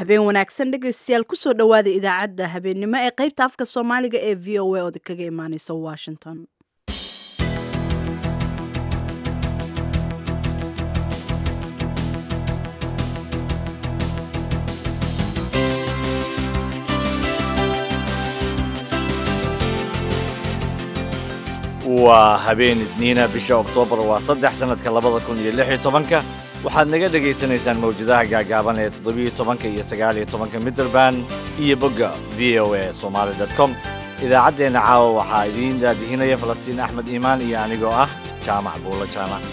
habeen wanaagsan dhegaystayaal kusoo dhowaada idaacadda habeennimo ee qaybta afka soomaaliga ee v o a ood kaga imaaneysa washington waa habeen isniina bisha oktoobar waa saddex sannadka labada kun iyo lix iyo tobanka waxaad naga dhegaysanaysaan mawjadaha gaagaaban ee toddobiyo tobanka iyo sagaaliyo tobanka midderban iyo bogga v o a somaali dot com idaacaddeenna caawa waxaa idiin daadihinaya falastiin axmed iimaan iyo anigoo ah jaamac buulo jaamac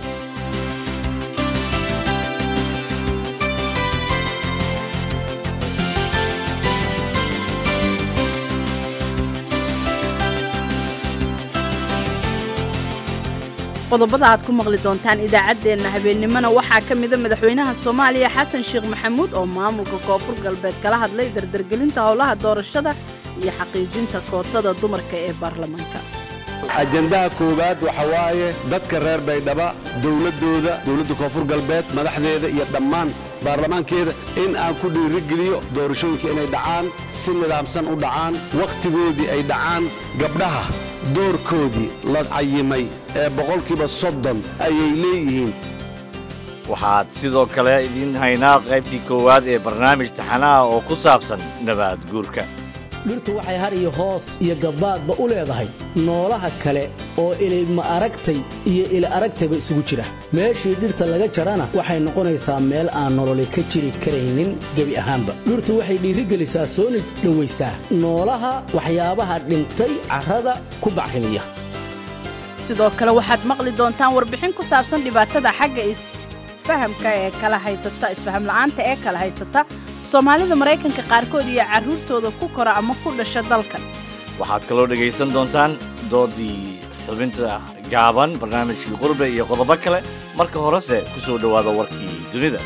qodobada aad ku maqli doontaan idaacaddeenna habeennimona waxaa ka mida madaxweynaha soomaaliya xasan sheekh maxamuud oo maamulka koonfur galbeed kala hadlay dardargelinta howlaha doorashada iyo xaqiijinta kootada dumarka ee baarlamaanka ajendaha koowaad waxa waaye dadka reer baydhaba dowladdooda dowladda koonfur galbeed madaxdeeda iyo dhammaan baarlamaankeeda in aan ku dhiirigeliyo doorashooyinka inay dhacaan si nidaamsan u dhacaan wakhtigoodii ay dhacaan gabdhaha doorkoodii la cayimay ee boqolkiiba soddon ayay leeyihiin waxaad sidoo kale idiin haynaa qaybtii koowaad ee barnaamij taxanaha oo ku saabsan nabaad guurka dhirtu waxay har iyo hoos iyo gabbaadba u leedahay noolaha kale oo ilayma aragtay iyo ila aragtayba isugu jira meeshii dhirta laga jarana waxay noqonaysaa meel aan nololi ka jiri karaynin gebi ahaanba dhirtu waxay dhiirigelisaa sooni dhowaysaa noolaha waxyaabaha dhintay carrada ku bacrimiya sidoo kale waxaad maqli doontaan warbixin ku saabsan dhibaatada xagga isfahamka ee kala haysata isfaham la'aanta ee kala haysata soomaalida maraykanka qaarkood iyo carruurtooda ku kora ama ku dhasha dalkan waxaad kaloo dhegaysan doontaan doodii xubinta gaaban barnaamijkii qurbe iyo qodobo kale marka horese ku soo dhowaada warkii dunida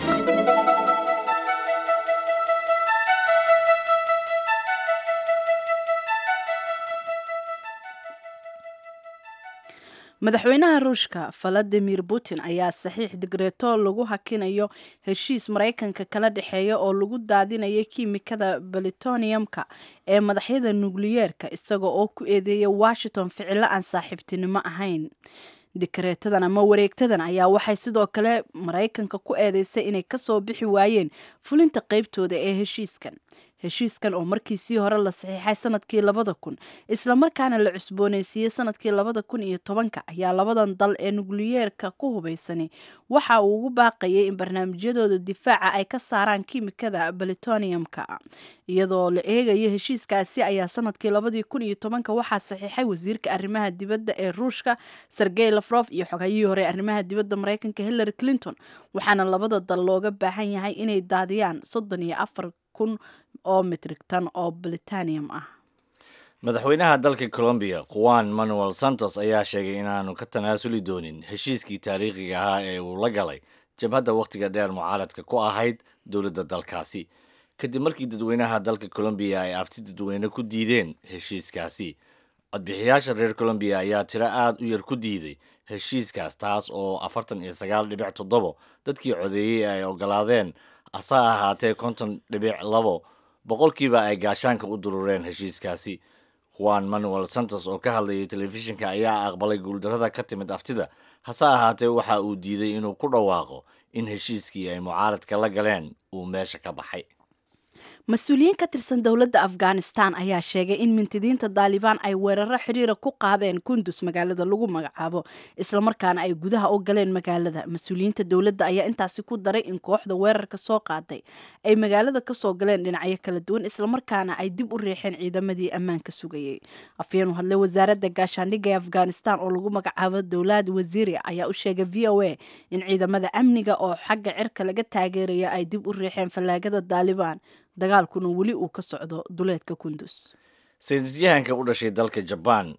madaxweynaha ruushka valadimir putin ayaa saxiix digreeto lagu hakinayo heshiis maraykanka kala dhexeeya oo lagu daadinayo kiimikada balitoniumka ee madaxyada nukliyeerka isaga oo ku eedeeya washington ficilo aan saaxiibtinimo ahayn dikreetadan ama wareegtadan ayaa waxay sidoo kale maraykanka ku eedeysay inay kasoo bixi waayeen fulinta qeybtooda ee heshiiskan heshiiskan oo markiisii hore la saxiixay sanadkii labada kun islamarkaana la cusbooneysiiyey sanadkii labada kun iyo tobanka ayaa labadan dal ee nukliyeerka ku hubaysani waxa uu ugu baaqayay in barnaamijyadooda difaaca ay ka saaraan kiimikada balitoniumka iyadoo la eegayo heshiiskaasi ayaa sanadkii labadii kun iyo tobanka waxaa saxiixay wasiirka arrimaha dibadda ee ruushka sergey lafrof iyo xogayihii hore arrimaha dibadda maraykanka hillary clinton waxaana labada dal looga baahan yahay inay daadiyaan soddon iyo afar kun oo mitrigtan oo britanium ah madaxweynaha dalka colombiya juan manuel santos ayaa sheegay inaanu ka tanaasuli doonin heshiiskii taariikhiga ahaa ee uu la galay jabhadda wakhtiga dheer mucaaradka ku ahayd dowladda dalkaasi kadib markii dadweynaha dalka colombiya ay abti dadweyne ku diideen heshiiskaasi codbixiyaasha reer colombiya ayaa tiro aad u yar ku diiday heshiiskaas taas oo afartan iyo sagaal dhibic toddobo dadkii codeeyey ay ogolaadeen ase ahaatee konton dhibic labo boqolkiiba ay gaashaanka u durureen heshiiskaasi juan manuel santos oo ka hadlayay telefishinka ayaa aqbalay guuldarrada ka timid aftida hase ahaatee waxa uu diiday inuu ku dhawaaqo in heshiiskii ay mucaaradka la galeen uu meesha ka baxay mas-uuliyiin ka tirsan dowladda afghanistan ayaa sheegay in mintidiinta daalibaan ay weeraro xiriira ku qaadeen kundus magaalada lagu magacaabo islamarkaana ay gudaha u galeen magaalada mas-uuliyiinta dowladda ayaa intaasi ku daray in kooxda weerarka soo qaaday ay magaalada kasoo galeen dhinacyo kala duwan islamarkaana ay dib u riixeen ciidamadii ammaanka sugayey afyeen u hadlay wasaaradda gaashaandhigga ee afghanistan oo lagu magacaabo dowlad wasiiri ayaa u sheegay v o a in ciidamada amniga oo xagga cirka laga taageeraya ay dib u riixeen fallaagada daalibaan dagaalkuna weli uu ka socdo duleedka kundus saynisyahanka u dhashay dalka jabaan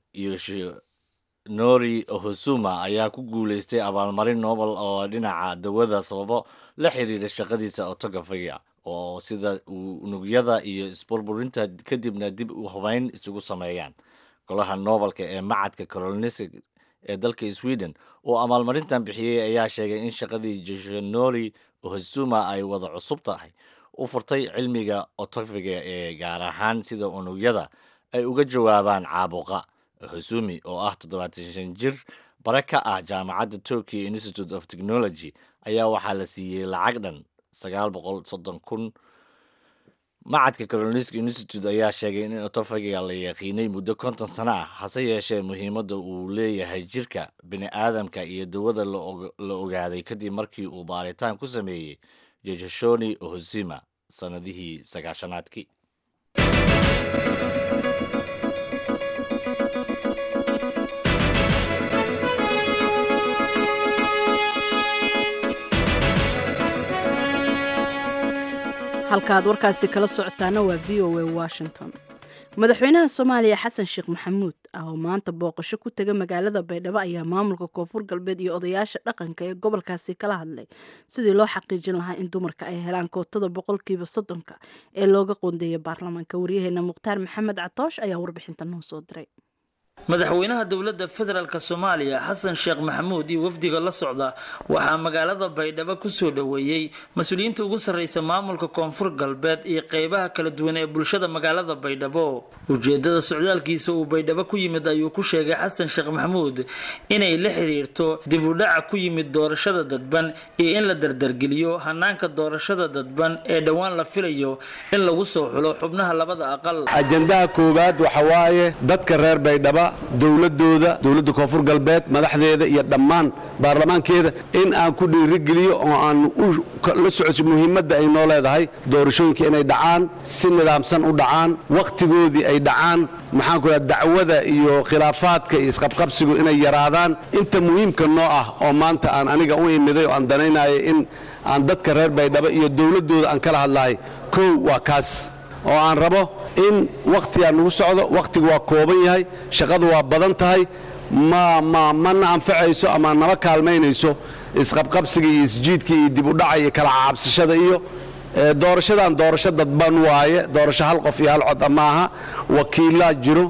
yoshinori ohosuma ayaa ku guulaystay abaalmarin nobel oo dhinaca dawada sababo la xiriira shaqadiisa otogafiga oo sida unugyada iyo isburburinta kadibna dib u hubayn isugu sameeyaan golaha noobelka ee macadka coronisig ee dalka sweden oo abaalmarintan bixiyey ayaa sheegay in shaqadii yoshinori ohosuma ay wada cusub tahay u furtay cilmiga otofiga ee gaar ahaan sida unugyada ay uga jawaabaan caabuqa hosumi oo ah toddobaatan shan jir bare ka ah jaamacadda tokyo institute of technology ayaa waxaa la siiyey lacag dhan sagaal boqol soddon kun macadka carolinska institute ayaa sheegay in otofagiga la yaqiinay muddo konton sano ah hase yeeshee muhiimadda uu leeyahay jirka bini aadamka iyo dawada la ogaaday kadib markii uu baaritaan ku sameeyey jejashoni ohosima sannadihii sagaashanaadkii halkaaad warkaasi kala socotaana waa v o a washington madaxweynaha soomaaliya xasan sheekh maxamuud ah oo maanta booqasho ku tega magaalada baydhabo ayaa maamulka koonfur galbeed iyo odayaasha dhaqanka ee gobolkaasi kala hadlay sidii loo xaqiijin lahaa in dumarka ay helaan kootada boqolkiiba soddonka ee looga qoondeeyay baarlamaanka waryaheena mukhtaar maxamed catoosh ayaa warbixinta noo soo diray madaxweynaha dowladda federaalk soomaaliya xasan sheekh maxamuud iyo wafdiga la socda waxaa magaalada baydhabo kusoo dhoweeyey mas-uuliyiinta ugu sarreysa maamulka koonfur galbeed iyo qeybaha kala duwan ee bulshada magaalada baydhabo ujeedada socdaalkiisa uu baydhabo ku yimid ayuu ku sheegay xasan sheekh maxamuud inay la xiriirto dib u dhaca ku yimid doorashada dadban iyo in la dardargeliyo hanaanka doorashada dadban ee dhowaan la filayo in lagu soo xulo xubnaha labada aqal ajandaha koowaad waxa waaye dadka reer baydhaba dowladooda dowladda koonfur galbeed madaxdeeda iyo dhammaan baarlamaankeeda in aan ku dhiirigeliyo oo aan la socodso muhiimadda ay noo leedahay doorashooyinka inay dhacaan si nidaamsan u dhacaan wakhtigoodii ay dhacaan maxaanku raa dacwada iyo khilaafaadka iyo isqabqabsigu inay yaraadaan inta muhiimka noo ah oo maanta aan aniga u imiday oo aan danaynaya in aan dadka reer baydhabo iyo dowladdooda aan kala hadlahay kow waa kaas oo aan rabo in wakhtigaa nagu socdo wakhtigu waa kooban yahay shaqadu waa badan tahay ma ma mana anfacayso ama nama kaalmaynayso isqabqabsiga iyo isjiidka iyo dib u dhaca iyo kala caabsashada iyo doorashadan doorasho dadban waaye doorasho hal qof iyo hal cod maaha wakiilaa jiro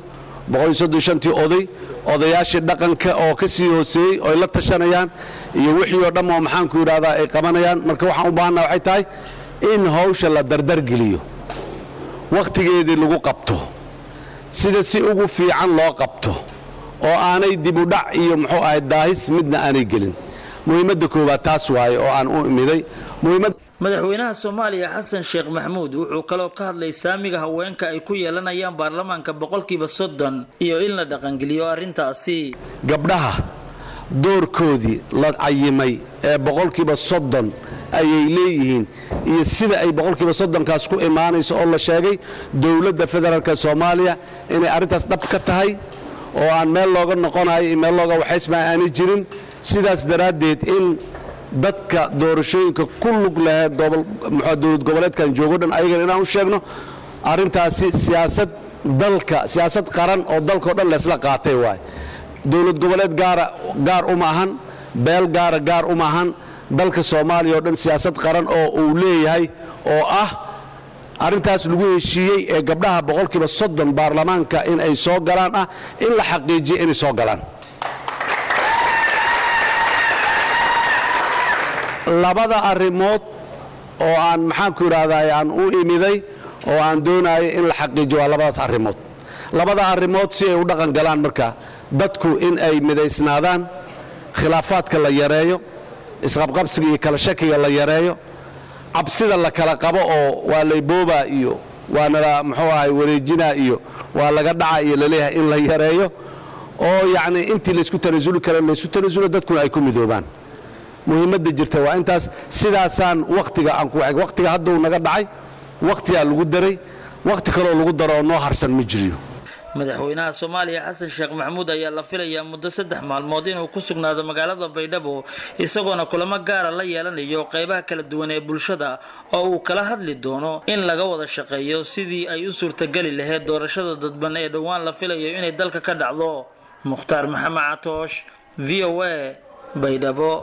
tii oday odayaashii dhaqanka oo ka sii hooseeyey oy la tashanayaan iyo wixii oo dhamm oo maxaanku yidhahdaa ay qabanayaan marka waxaan u baahannaha waxay tahay in hawsha la dardargeliyo wakhtigeedii lagu qabto sida si ugu fiican loo qabto oo aanay dibudhac iyo muxuu ahay daahis midna aanay gelin muhiimadda koowaad taas waaye oo aan u imiday madaxweynaha soomaaliya xasan sheekh maxamuud wuxuu kaloo ka hadlay saamiga haweenka ay ku yeelanayaan baarlamaanka boqolkiiba soddon iyo in la dhaqangeliyo arrintaasi gabdhaha doorkoodii la cayimay ee boqolkiiba soddon ayay leeyihiin iyo sida ay boqolkiiba soddonkaas ku imaanayso oo la sheegay dowladda federaalka soomaaliya inay arrintaas dhab ka tahay oo aan meel looga noqonayo iyo meel looga waxaysmaa aanay jirin sidaas daraaddeed in dadka doorashooyinka ku lug lahee dowlad goboleedkan joogo dhan ayagana inaan u sheegno arrintaasi siyaasad dalka siyaasad qaran oo dalkao dhan laysla qaatay waay dowlad goboleed gaara gaar uma ahan beel gaara gaar uma ahan dalka soomaaliya oo dhan siyaasad qaran oo uu leeyahay oo ah arrintaas lagu heshiiyey ee gabdhaha boqolkiiba soddon baarlamaanka in ay soo galaan ah in la xaqiijiyo inay soo galaan labada arrimood oo aan maxaanku idhaahdaa aan u imiday oo aan doonayo in la xaqiijiyo waa labadaas arrimood labada arrimood si ay u dhaqan galaan marka dadku in ay midaysnaadaan khilaafaadka la yareeyo isqabqabsiga iyo kala shakiga la yareeyo cabsida la kala qabo oo waa layboobaa iyo waanala muxuu ahay wareejinaa iyo waa laga dhaca iyo laleeyahay in la yareeyo oo yacnii intii laysku tanasuli kara laysku tanasulo dadkuna ay ku midoobaan muhiimadda jirta waa intaas sidaasaan wakhtiga aan ku wakhtiga hadduu naga dhacay wakhtigaa lagu daray wakhti kaloo lagu daro oo noo harsan ma jiriyo madaxweynaha soomaaliya xasan sheekh maxamuud ayaa la filayaa muddo saddex maalmood inuu ku sugnaado magaalada baydhabo isagoona kulamo gaara la yeelanayo qeybaha kala duwan ee bulshada oo uu kala hadli doono in laga wada shaqeeyo sidii ay u suurtageli lahayd doorashada dadban ee dhowaan la filayo inay dalka ka dhacdo mukhtaar maxamed catoosh v o a baydhabo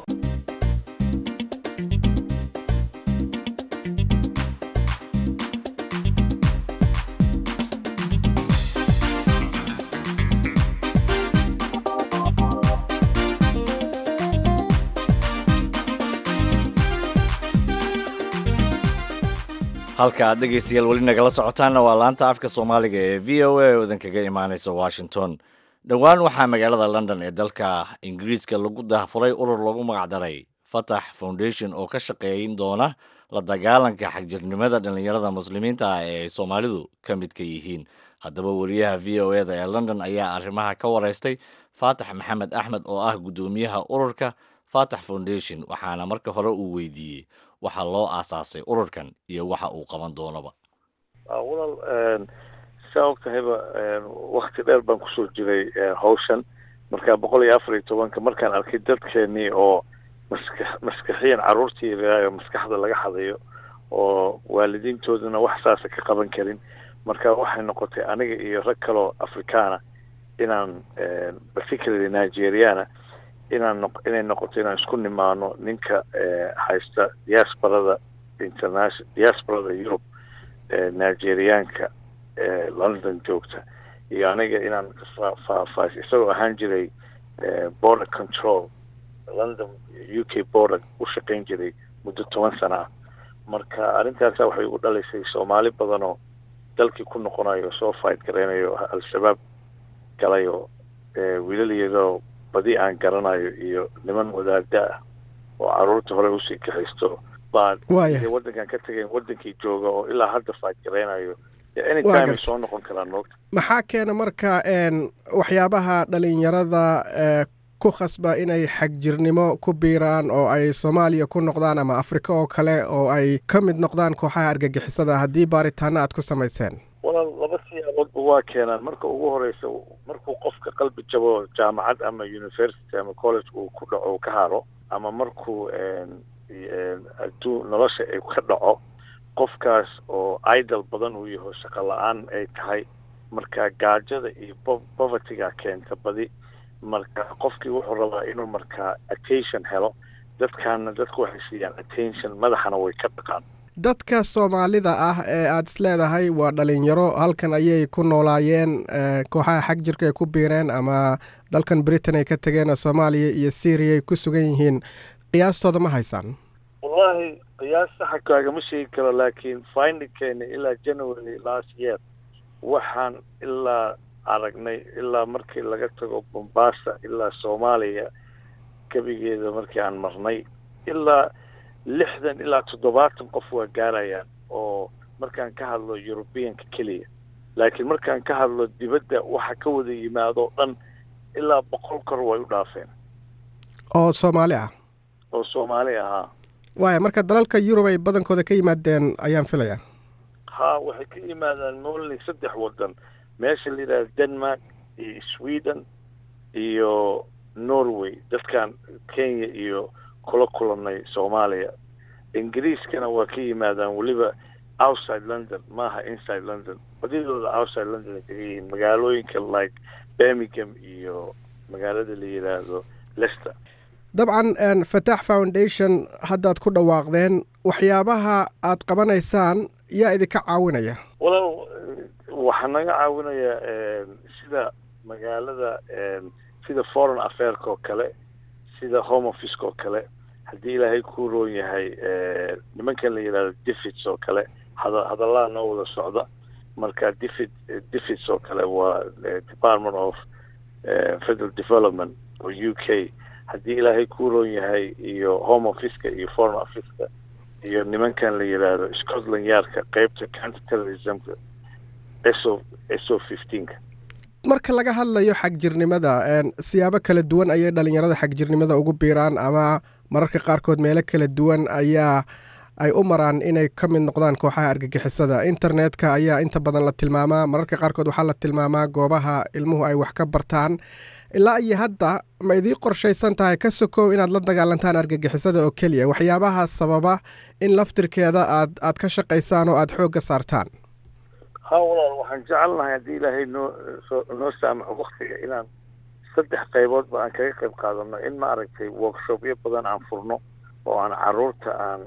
halka aad dhegaystayaal weli nagala socotaanna waa laanta afka soomaaliga ee v o a oo idinkaga imaanaysa washington dhowaan waxaa magaalada london ee dalka ingiriiska lagu daahfuray urur lagu magacdaray fatax foundation oo ka shaqeeyn doona la dagaalanka xagjirnimada dhallinyarada muslimiinta ah ee ay soomaalidu ka midka yihiin haddaba wariyaha v o eda ee london ayaa arrimaha ka wareystay faatax maxamed axmed oo ah guddoomiyaha ururka fatax foundation waxaana marka hore uu weydiiyey waxa loo aasaasay ururkan iyo waxa uu qaban doonaba walaal saa og tahayba wakti dheer baan kusoo jiray hawshan markaa boqol iyo afar iyo tobanka markaan arkay dadkeenii oo maska maskaxiyan carruurtii ilaayo maskaxda laga hadayo oo waalidiintooduna wax saasa ka qaban karin marka waxay noqotay aniga iyo rag kaloo afrikaana inaan particularly nigeriana inaan noq inay noqoto inaan isku nimaano ninka haysta diasporada international diasporada europe nigeriaanka london joogta iyo aniga inaan faahfaahis isagoo ahaan jiray border control london u k border u shaqayn jiray muddo toban sana ah marka arrintaasa waxay ugu dhalaysay soomaali badan oo dalkii ku noqonayo soo fight garaynayo al-shabaab galayo wiilal iyadoo badi aan garanayo iyo niman wadaada ah oo carruurta hore usii kaxaysto baa waddankan ka tegayn waddankii jooga oo ilaa hadda fight garaynayo anytime ay soo noqon karaan moogta maxaa keena marka waxyaabaha dhalinyarada ku khasba inay xagjirnimo ku biiraan oo ay soomaaliya ku noqdaan ama afrika oo kale oo ay ka mid noqdaan kooxaha argagixisada haddii baaritaano aad ku samayseen walaal laba siyaaboodba waa keenaan marka ugu horeysa markuu qofka qalbi jabo jaamacad ama university ama college uu ku dhaco uu ka haro ama markuu adduun nolosha ay ka dhaco qofkaas oo idol badan uu yaho shaqo la-aan ay tahay marka gaajada iyo povertyga keenta badi marka qofkii wuxuu rabaa inuu markaa attention helo dadkaana dadku waxay siiyaan attention madaxana way ka dhaqaan dadka soomaalida ah ee aada is leedahay waa dhalinyaro halkan ayay ku noolaayeen kooxaha xag jirka ay ku biireen ama dalkan britain ay ka tegeen oo soomaaliya iyo syria ay ku sugan yihiin qiyaastooda ma haysaan wallahi qiyaas saxa kaagama sheegi karo laakiin findingkeena ilaa january last year waxaan ilaa aragnay ilaa markii laga tago bombasa ilaa soomaaliya gebigeeda markii aan marnay ilaa lixdan ilaa toddobaatan qof waa gaarayaan oo markaan ka hadlo eurobeanka keliya laakiin markaan ka hadlo dibadda waxa ka wada yimaado dhan ilaa boqol kor way u dhaafeen oo soomaali ah oo soomaali ahaa waaya marka dalalka yurub ay badankooda ka yimaadeen ayaan filayaa ha waxay ka yimaadaan molni saddex waddan meesha la yidhahda denmark iyo sweden iyo norway dadkan kenya iyo kula kulanay soomaaliya ingiriiskana waa ka yimaadaan weliba outside london maaha inside london badidooda outside london ay kaga yihiin magaalooyinka like birmingham iyo magaalada la yidhaahdo lester dabcan fataax foundation haddaad ku dhawaaqdeen waxyaabaha aad qabanaysaan yaa idinka caawinaya walaal waxaa naga caawinaya sida magaalada sida foreign affairka oo kale sida home officeka oo kale haddii ilaahay kuu roon yahay nimankan la yidhahdo defits oo kale hada hadallaha noo wada socda marka defit defits oo kale waa department of federal development oo u k haddii ilaahay kuu roon yahay iyo home officeka iyo foreign officeka iyo nimankan la yidhaahdo scotland yardka qeybta counter terrorismka so so fifteenka marka laga hadlayo xagjirnimada siyaabo kala duwan ayay dhalinyarada xagjirnimada ugu biiraan ama mararka qaarkood meelo kala duwan ayaa ay u maraan inay ka mid noqdaan kooxaha argagixisada internetka ayaa inta badan la tilmaamaa mararka qaarkood waxaa la tilmaamaa goobaha ilmuhu ay wax ka bartaan ilaa iyo hadda ma idii qorshaysan tahay ka sokow inaad la dagaalantaan argagixisada oo keliya waxyaabaha sababa in laftirkeeda aad aad ka shaqaysaan oo aada xoogga saartaan ha walaal waxaan jecelnahay haddii ilaahay noo soo noo saamaxo waktiga inaan saddex qayboodba aan kaga qayb qaadano in ma aragtay workshopyo badan aan furno oo aan caruurta aan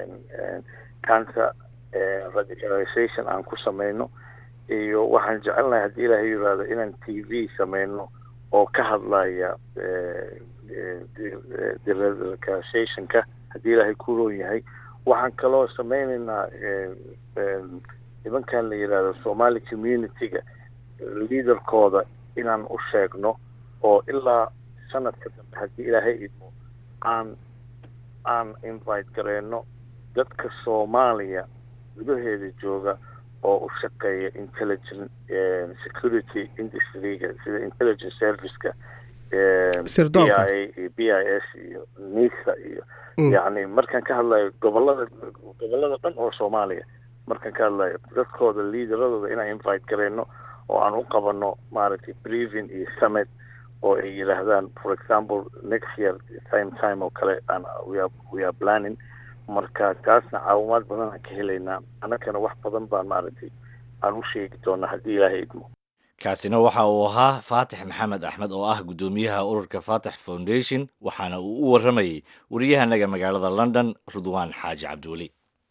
cancer radicalization aan ku samayno iyo waxaan jecelnahay haddii ilaahay yiraahdo inaan t v samayno oo ka hadlaya deradicalizationka haddii ilaahay ku roon yahay waxaan kaloo sameynaynaa nimankan la yidhaahdo somali community-ga liaderkooda inaan u sheegno oo ilaa sanadka dambe haddii ilaahay idmo aan aan invite gareyno dadka soomaaliya gudaheeda jooga oo u shaqeeya intelligent security industryga sida intelligence serviceka b i a iyo b i s iyo nisa iyo yacni markaan ka hadlayo gobolada gobolada dhan oo soomaaliya markaan ka hadlayo dadkooda liidaradooda inaan invite gareyno oo aan u qabano maaragtay brevin iyo summit oo ay yidhaahdaan for example next year same time oo kale aan weare we are planning marka taasna caawimaad badan aan ka helaynaa annagana wax badan baan maaragtay aan u sheegi doonaa haddii ilaahay idmo kaasina waxa uu ahaa faatix maxamed axmed oo ah guddoomiyaha ururka faatix foundation waxaana uu u warramayey wariyahanaga magaalada london rudwaan xaaji cabdiweli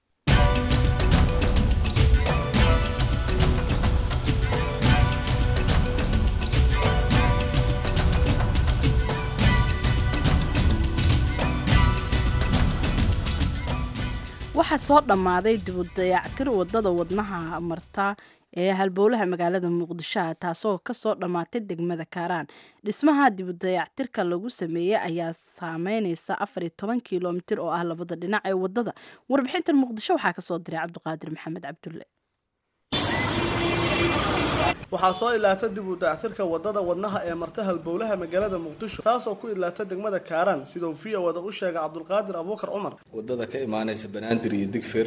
waxaa soo dhammaaday dibudayactir wadada wadnaha marta ee halbowlaha magaalada muqdishoa taasoo kasoo dhammaatay degmada kaaraan dhismaha dibudayactirka lagu sameeyey ayaa saameyneysa afar iyo toban kilomitir oo ah labada dhinac ee wadada warbixintan muqdisho waxaa kasoo diray cabdiqaadir maxamed cabdulle waxaa soo ilaata dib u dayactirka wadada wadnaha ee marta halbowlaha magaalada muqdisho taasoo ku ilaata degmada kaaraan sidau v o wada u sheegay cabdulqaadir abuukar cumar wadada ka imaaneysa banaadir iyo digfir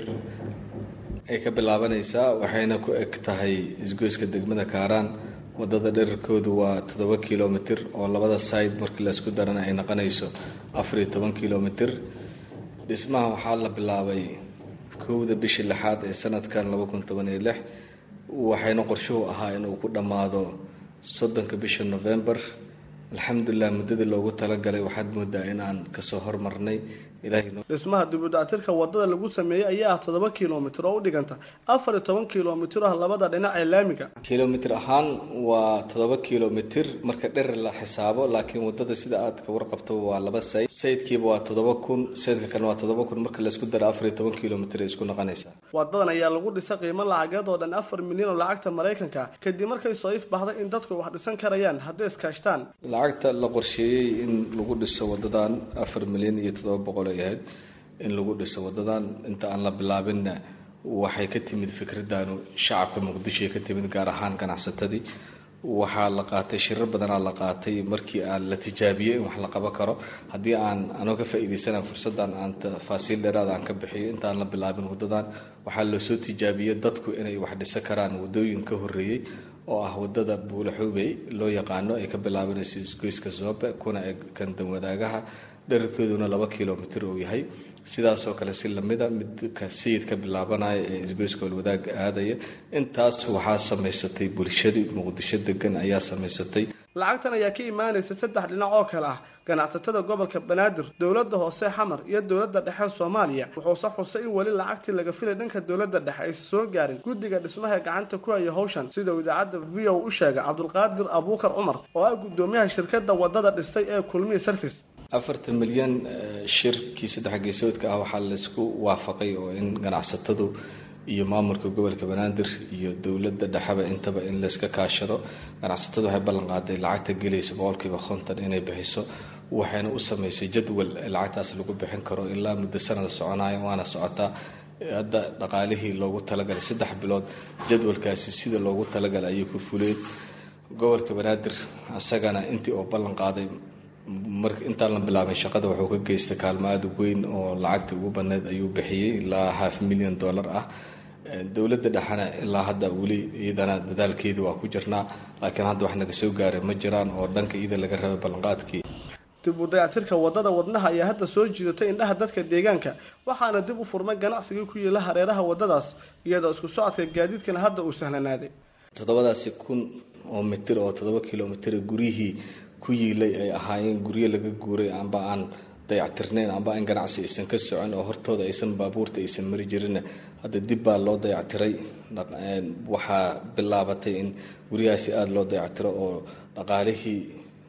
ay ka bilaabanaysaa waxayna ku eg tahay isgoyska degmada kaaraan wadada dherarkoodu waa toddoba kilomitir oo labada side markii laysku darana ay noqonayso afar iyo toban kilomitir dhismaha waxaa la bilaabay kowda bishii lixaad ee sanadkan laba kun toban iyo lix waxayna qorshuhu ahaa inuu ku dhammaado soddonka bisha november alxamdulilah muddadii loogu talagalay waxaad moodaa in aan kasoo hormarnay dhismaha dibudactirka wadada lagu sameeyey ayaa ah toddoba kilomitir oo u dhiganta afar iyo toban kilomitir ah labada dhinac ee laamiga kilomitir ahaan waa toddoba kilomitir marka dherer la xisaabo laakiin wadada sida aad ka warqabto waa laba sayd saydkiiba waa toddoba kun saydka kalena waa toddoba kun marka laysku daro afar iyo toban kilomitir ay isku noqonaysaa wadadan ayaa lagu dhisay qiimo lacageed oo dhan afar milyan oo lacagta maraykanka kadib markay soo if baxday in dadku wax dhisan karayaan hadday iskaashtaan lacagta la qorsheeyey in lagu dhiso wadadan afar milyan iyo toddoba boqol ay ahayd in lagu dhiso wadadan inta aan la bilaabinna waxay ka timid fikradanu shacabka muqdishoay ka timid gaar ahaan ganacsatadii waxaa la qaatay shirar badanaa la qaatay markii aan la tijaabiyey in wax la qaban karo haddii aan anoo ka faa-iideysana fursaddan aan tafaasiil dheeraada aan ka bixiyo intaan la bilaabin wadadan waxaa loosoo tijaabiyey dadku inay wax dhisan karaan wadooyin ka horeeyey oo ah wadada buulaxuubey loo yaqaano ay ka bilaabanayso isgoyska zoobe kuna eg kan danwadaagaha dherarkeeduna laba kilomitir uu yahay sidaasoo kale si lamida midka sayid ka bilaabanaya ee isgoyska olwadaaga aadaya intaas waxaa samaysatay bulshadii muqdisho degan ayaa samaysatay lacagtan ayaa ka imaanaysa saddex dhinac oo kale ah ganacsatada gobolka banaadir dowladda hoose xamar iyo dowladda dhexe soomaaliya wuxuuse xusay in weli lacagtii laga filay dhanka dowladda dhexe aysa soo gaarin guddiga dhismaha gacanta ku haya howshan sida uu idaacadda v o u sheegay cabdulqaadir abuukar cumar oo ah guddoomiyaha shirkadda wadada dhistay ee kulmiya service afartan milyan shirkii saddex geesoodka ah waxaa laysku waafaqay oo in ganacsatadu iyo maamulka gobolka banaadir iyo dowladda dhexeba intaba in layska kaashado ganacsatadu waxay ballan qaaday lacagta gelaysa boqolkiiba konton inay bixiso waxayna u sameysay jadwal lacagtaas lagu bixin karo ilaa muddo sanada soconaya waana socotaa hadda dhaqaalihii loogu talagalay saddex bilood jadwalkaasi sida loogu talagalay ayuu ku fuleed gobolka banaadir isagana intii oo ballan qaaday mar intaan la bilaabin shaqada wuxuu ka geystay kaalmo aada weyn oo lacagta ugu badneyd ayuu bixiyey ilaa half million dollar ah dowladda dhexena ilaa hadda weli iyadana dadaalkeeda waa ku jirnaa laakiin hadda wax naga soo gaaray ma jiraan oo dhanka iyada laga rabay ballanqaadkii dib u dayactirka wadada wadnaha ayaa hadda soo jiidatay indhaha dadka deegaanka waxaana dib u furmay ganacsigii ku yeela hareeraha wadadaas iyadoo isku socodka gaadiidkana hadda uu sahlanaaday toddobadaasi kun oo mitir oo toddoba kilomitir guryihii ku yiilay ay ahaayeen guryo laga guuray amba aan dayactirnayn amba aan ganacsi aysan ka socon oo hortooda aysan baabuurta aysan mari jirin hadda dib baa loo dayactiray waxaa bilaabatay in guryahaasi aada loo dayactiro oo dhaqaalihii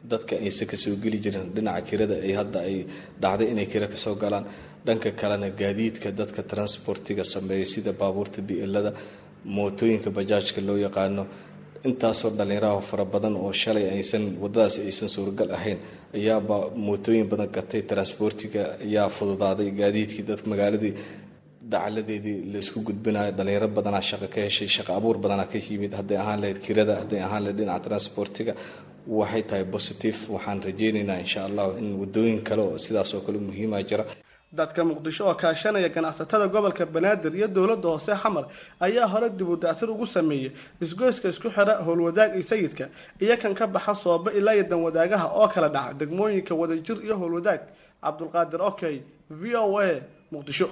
dadka aysan kasoo geli jirin dhinaca kirada ay hadda ay dhacday inay kira kasoo galaan dhanka kalena gaadiidka dadka transportiga sameeya sida baabuurta bielada mootooyinka bajaajka loo yaqaano intaasoo dhallinyaraha fara badan oo shalay aysan wadadaasi aysan suuragal ahayn ayaaba mootooyin badan gatay transportiga ayaa fududaaday gaadiidkii dadka magaaladii dacaladeedii laysku gudbinayo dhalinyaro badanaa shaqo ka heshay shaqo abuur badanaa ka yimid hadday ahaan lahayd kirada hadday ahaan lahayd dhinaca transportiga waxay tahay positive waxaan rajeynaynaa insha allah in wadooyin kale oo sidaas oo kale muhiima jira dadka muqdisho oo kaashanaya ganacsatada gobolka banaadir iyo dowladda hoose xamar ayaa hore dib u dactir ugu sameeyey isgoyska isku xidha howlwadaag iyo sayidka iyo kan ka baxa sooba ilaa iyo danwadaagaha oo kala dhaca degmooyinka wadajir iyo howlwadaag cabdulqaadir okey v o a muqdisho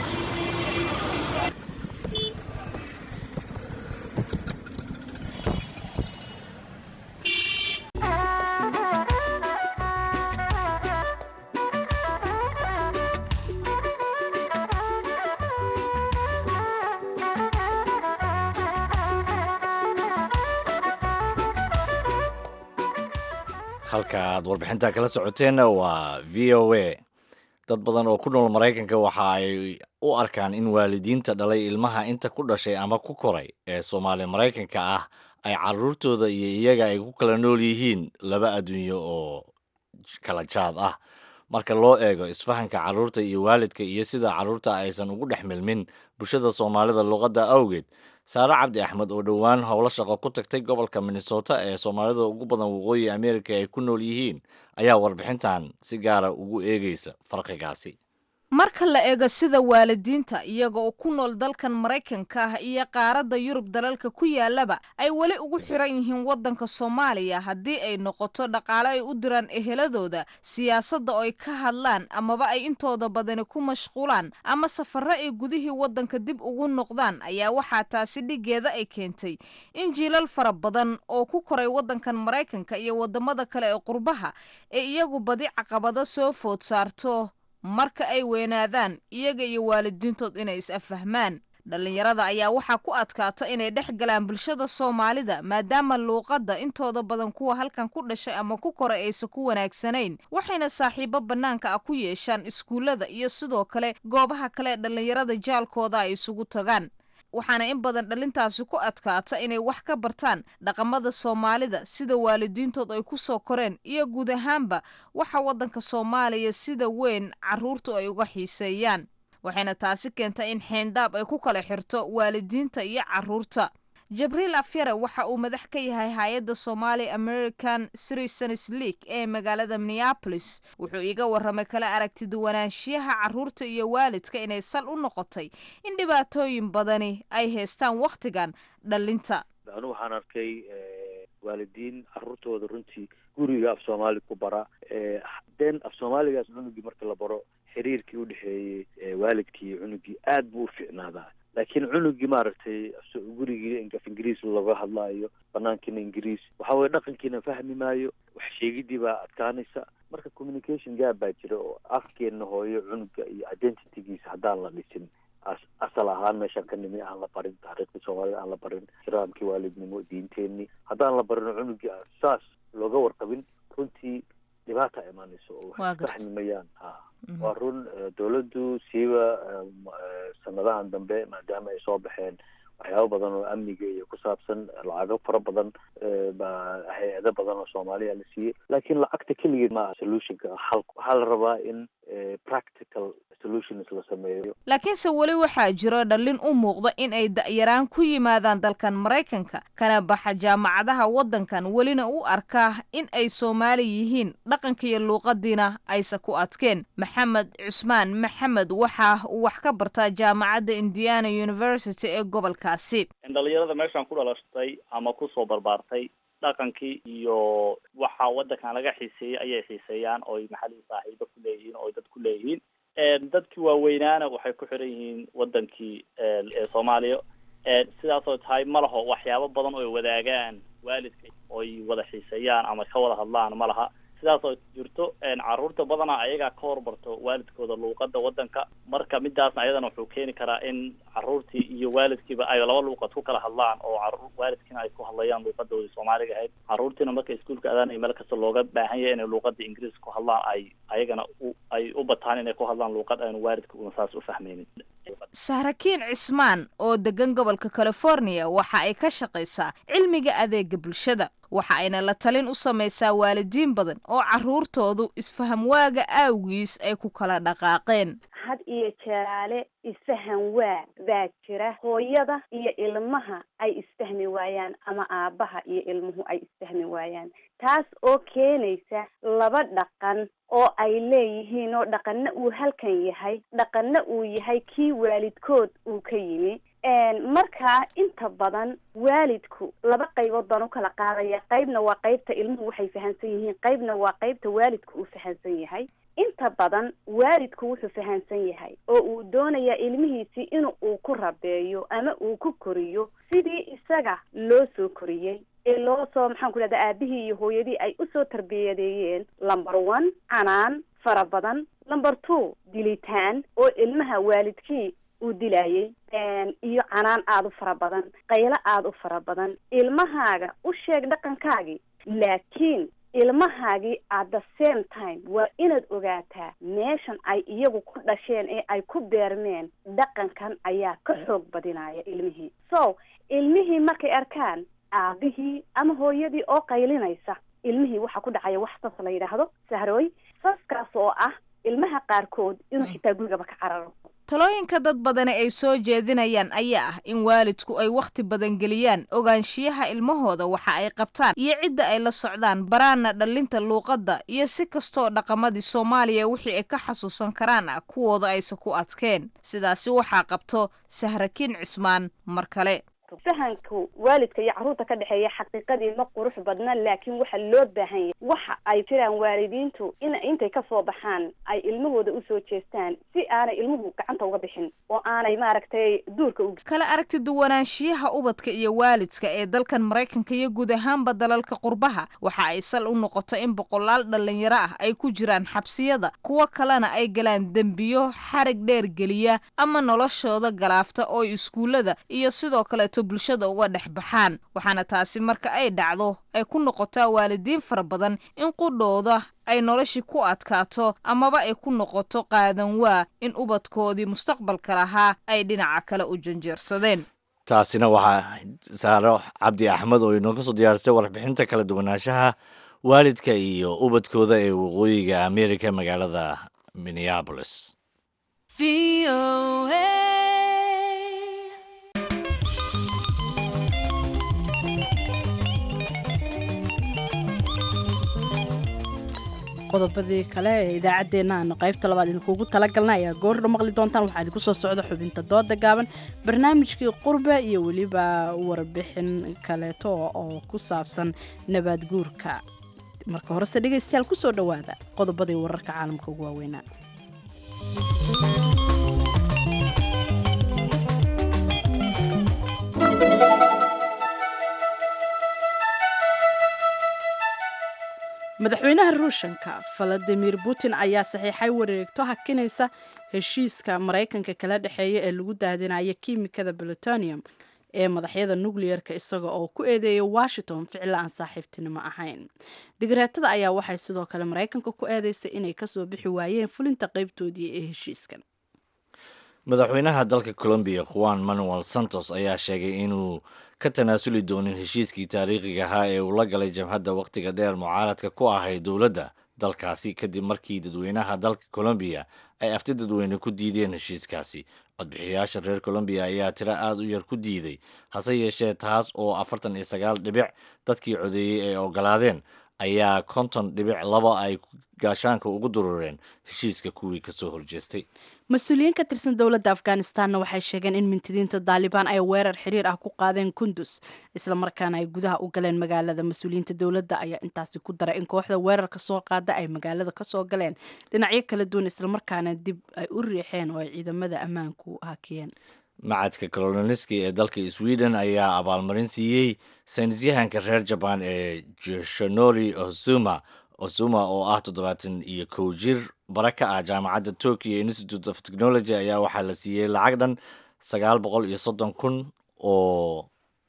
halka aad warbixinta kala socoteenna waa v o a dad badan oo ku nool maraykanka waxa ay u arkaan in waalidiinta dhalay ilmaha inta ku dhashay ama ku koray ee soomaali maraykanka ah ay caruurtooda iyo iyaga ay ku kala nool yihiin laba adduunyo oo kala jaad ah marka loo eego isfahanka carruurta iyo waalidka iyo sida carruurta aysan ugu dhex milmin bulshada soomaalida luqadda awgeed saare cabdi axmed oo dhowaan howlo shaqo ku tagtay gobolka minnesota ee soomaalida ugu badan waqooyi amerika ay ku nool yihiin ayaa warbixintan si gaara ugu eegeysa farqigaasi marka la eego sida waalidiinta iyaga oo ku nool dalkan maraykanka ah iyo qaaradda yurub dalalka ku yaalaba ay weli ugu xiran yihiin waddanka soomaaliya haddii ay noqoto dhaqaale ay u diraan eheladooda siyaasadda oo ay ka hadlaan amaba ay intooda badani ku mashquulaan ama safarro ay gudihii waddanka dib ugu noqdaan ayaa waxaa taasi dhigeeda ay keentay in jiilal fara badan oo ku koray waddankan maraykanka iyo waddamada kale ee qurbaha ee iyagu badi caqabado soo food saarto marka ay weynaadaan iyaga iyo waalidiintood inay is-affahmaan dhallinyarada ayaa waxaa ku adkaata inay dhex galaan bulshada soomaalida maadaama luuqadda intooda badan kuwa halkan ku dhashay ama ku koray aysan ku wanaagsanayn waxayna saaxiibo bannaanka ah ku yeeshaan iskuullada iyo sidoo kale goobaha kale ee dhallinyarada jaalkooda ay isugu tagaan waxaana in badan dhalintaasi ku adkaata inay wax ka bartaan dhaqamada soomaalida sida waalidiintood ay ku soo koreen iyo guud ahaanba waxa waddanka soomaaliya sida weyn carruurtu ay uga xiiseeyaan waxayna taasi keentay in xeendhaab ay ku kala xirto waalidiinta iyo carruurta jabriil afyare waxa uu madax ka yahay hay-adda somali american citizens league ee magaalada minneapolis wuxuu iiga warramay kala aragtiduwanaanshiyaha carruurta iyo waalidka inay sal u noqotay in dhibaatooyin badani ay haystaan wakhtigan dhalinta anu waxaan arkay waalidiin carruurtooda runtii guriga af soomaali ku bara den af soomaaligaas cunugii marka la baro xiriirkii udhexeeyey waalidkii iyo cunugii aad buu u ficnaadaa laakiin cunugii maaragtay gurigii af ingiriis laga hadlaayo banaankiina ingiriis waxa weye dhaqankiina fahmi maayo wax sheegidii baa adkaanaysa marka communication gaab baa jira oo afkeena hooyo cunuga iyo identitygiisa haddaan la dhisin asal ahaan meeshaan ka nimi aan la barin taariikhdii soomaalida aan la barin kiraamkii waalidnimo diinteenii haddaan la barin cunugii saas looga warqabin runtii dhibaata imaanayso oo wax fahmi mayaan ha waa run dawladdu siiba sanadahan dambe maadaama ay soo baxeen waxyaabo badan oo amniga iyo ku saabsan lacago fara badan baa hay-ado badan oo soomaaliya la siiyey laakiin lacagta keligeed ma solutionka xal waxaa la rabaa in practical solutions la sameeyo laakiinse weli waxaa jiro dhallin u muuqda in ay da'yaraan ku yimaadaan dalkan maraykanka kana baxa jaamacadaha waddankan welina u arkaa in ay soomaali yihiin dhaqanka iyo luuqadiina aysa ku adkeen maxamed cusmaan maxamed waxa uu wax ka bartaa jaamacadda indiana university ee gobolkaasi dhalinyarada meeshaan ku dhalashtay ama kusoo barbaartay dhaqankii iyo waxa waddankan laga xiiseeyey ayay xiiseeyaan ooy maxalii saaxiibo ku leeyihiin oo dad ku leeyihiin dadkii waaweynaana waxay ku xiran yihiin wadankii ee soomaaliya sidaasoo tahay ma laho waxyaabo badan oo wadaagaan waalidka oy wada xiiseeyaan ama ka wada hadlaan ma laha sidaas oo jirto caruurta badanaa ayagaa ka hormarto waalidkooda luuqada wadanka marka midaasna ayadana wuxuu keeni karaa in caruurtii iyo waalidkiiba ay laba luuqad ku kala hadlaan oo caruur waalidkiina ay ku hadlayaan luuqadoodii soomaaliga ahayd caruurtiina marka iskuulka adaanay meel kasta looga baahan yahay inay luuqada ingiriiska ku hadlaan ay ayagana u ay u bataan inay ku hadlaan luuqad aanu waalidka una saas u fahmaynin sahrakiin cismaan oo degan gobolka california waxa ay ka shaqaysaa cilmiga adeega bulshada waxa ayna la talin u samaysaa waalidiin badan oo carruurtoodu isfaham waaga aawgiis ay ku kala dhaqaaqeen had iyo jeeraale isfahan waa baa jira hooyada iyo ilmaha ay isfahmi waayaan ama aabbaha iyo ilmuhu ay isfahmi waayaan taas oo keenaysa laba dhaqan oo ay leeyihiin oo dhaqanna uu halkan yahay dhaqanna uu yahay kii waalidkood uu ka yimi markaa inta badan waalidku laba qaybood baan u kala qaadaya qaybna waa qaybta ilmuhu waxay fahamsan yihiin qaybna waa qaybta waalidku uu fahamsan yahay inta badan waalidku wuxuu fahamsan yahay oo uu doonayaa ilmihiisii in uu ku rabeeyo ama uu ku koriyo sidii isaga loo soo koriyey ee loo soo maxaan ku dhahda aabihii iyo hooyadii ay usoo tarbiyadeeyeen number one canaan fara badan number two dilitaan oo ilmaha waalidkii uu dilayay iyo canaan aada u fara badan qaylo aada u fara badan ilmahaaga u sheeg dhaqankaagii laakiin ilmahaagii at the same time waa inaad ogaataa meeshan ay iyagu ku dhasheen ee ay ku beermeen dhaqankan ayaa ka xoog badinaya ilmihii so ilmihii markay arkaan aabihii ama hooyadii oo qaylinaysa ilmihii waxaa ku dhacaya wax sas la yidhaahdo sahrooy saskaas oo ah ilmaha qaarkood inuu xitaa gurigaba ka cararo talooyinka dad badani ay soo jeedinayaan ayaa ah in waalidku ay wakhti badan geliyaan ogaanshiyaha ilmahooda waxa ay qabtaan iyo cidda ay la socdaan baraana dhallinta luuqadda iyo si kastoo dhaqamadii soomaaliya wixii ay ka xasuusan karaan ah kuwooda aysa ku adkeen sidaasi waxaa qabto sahrakiin cismaan mar kale fahanka waalidka iyo carruurta ka dhexeeya xaqiiqadii ma qurux badna laakiin waxa loo baahan yahay waxa ay jiraan waalidiintu in intay kasoo baxaan ay ilmahooda usoo jeestaan si aanay ilmuhu gacanta uga bixin oo aanay maaragtay duurka u kala aragti duwanaanshiyaha ubadka iyo waalidka ee dalkan maraykanka iyo guud ahaanba dalalka qurbaha waxa ay sal u noqoto in boqolaal dhalinyaro ah ay ku jiraan xabsiyada kuwo kalena ay galaan dembiyo xarig dheer geliya ama noloshooda galaafta oo iskuullada iyo sidoo kaleeto bulshada uga dhex baxaan waxaana taasi marka ay dhacdo ay ku noqotaa waalidiin fara badan in qudhooda ay noloshii ku adkaato amaba ay ku noqoto qaadan waa in ubadkoodii mustaqbalka lahaa ay dhinaca kale u janjeersadeen taasina waxaa saaro cabdi axmed oo inooga soo diyaarisay warbixinta kala duwanaanshaha waalidka iyo ubadkooda ee waqooyiga america magaalada minneabolis qodobadii kale ee idaacaddeenna aanu qaybta labaad idinkuugu talagalna ayaa goordha maqli doontaan waxaa idinku soo socda xubinta dooda gaaban barnaamijkii qurbe iyo weliba warbixin kaleeto oo ku saabsan nabaad guurka marka horese dhegaystayaal kusoo dhowaada qodobadii wararka caalamka ugu waaweynaa madaxweynaha ruushanka valadimir putin ayaa saxiixay wareegto hakinaysa heshiiska maraykanka kala dhexeeya ee lagu daadinaya kiimikada plutonium ee madaxyada nucleer-ka isaga oo ku eedeeya washington ficila aan saaxiibtinimo ahayn digreetada ayaa waxay sidoo kale maraykanka ku eedeysay inay kasoo bixi waayeen fulinta qeybtoodii ee heshiiskan madaxweynaha dalka colombiya juan manuel santos ayaa sheegay inuu ka tanaasuli doonin heshiiskii taariikhiga ahaa ee uu la galay jabhadda wakhtiga dheer mucaaradka ku ahayd dowladda dalkaasi kadib markii dadweynaha dalka colombiya ay afti dadweyne ku diideen heshiiskaasi codbixiyayaasha reer colombiya ayaa tiro aada u yar ku diiday hase yeeshee taas oo afartan iyo sagaal dhibic dadkii codeeyey ay ogolaadeen ayaa konton dhibic laba ay gaashaanka ugu durureen heshiiska kuwii kasoo horjeestay mas-uuliyiin ka tirsan dowladda afghanistanna waxay sheegeen in mintidiinta daalibaan ay weerar xiriir ah ku qaadeen kundus islamarkaana ay gudaha u galeen magaalada mas-uuliyiinta dowladda ayaa intaasi ku daray in kooxda weerarka soo qaada ay magaalada kasoo galeen dhinacyo kala duwan islamarkaana dib ay u riixeen oo ay ciidamada ammaanku hakiyeen macadka koloniski ee dalka sweden ayaa abaalmarin siiyey saynisyahanka reer jabaan ee joshanori ozuma osuma oo ah toddobaatan iyo kow jir bara ka ah jaamacadda tokyo institute of technology ayaa waxaa la siiyey lacag dhan sagaal boqol iyo soddon kun oo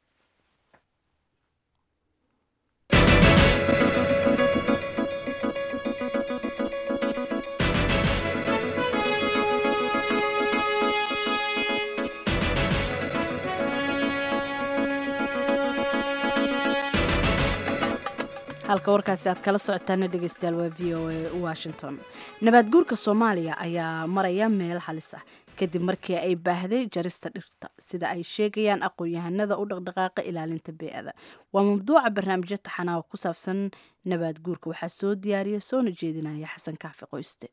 halka warkaasi aad kala socotaana dhegeystayaal waa v o a washington nabaad guurka soomaaliya ayaa maraya meel halis ah kadib markii ay baahday jarista dhirta sida ay sheegayaan aqoon-yahanada u dhaqdhaqaaqa ilaalinta bee-ada waa mawduuca barnaamijyo taxanaa oo ku saabsan nabaad guurka waxaa soo diyaariya soona jeedinaya xasan kaafi qoyste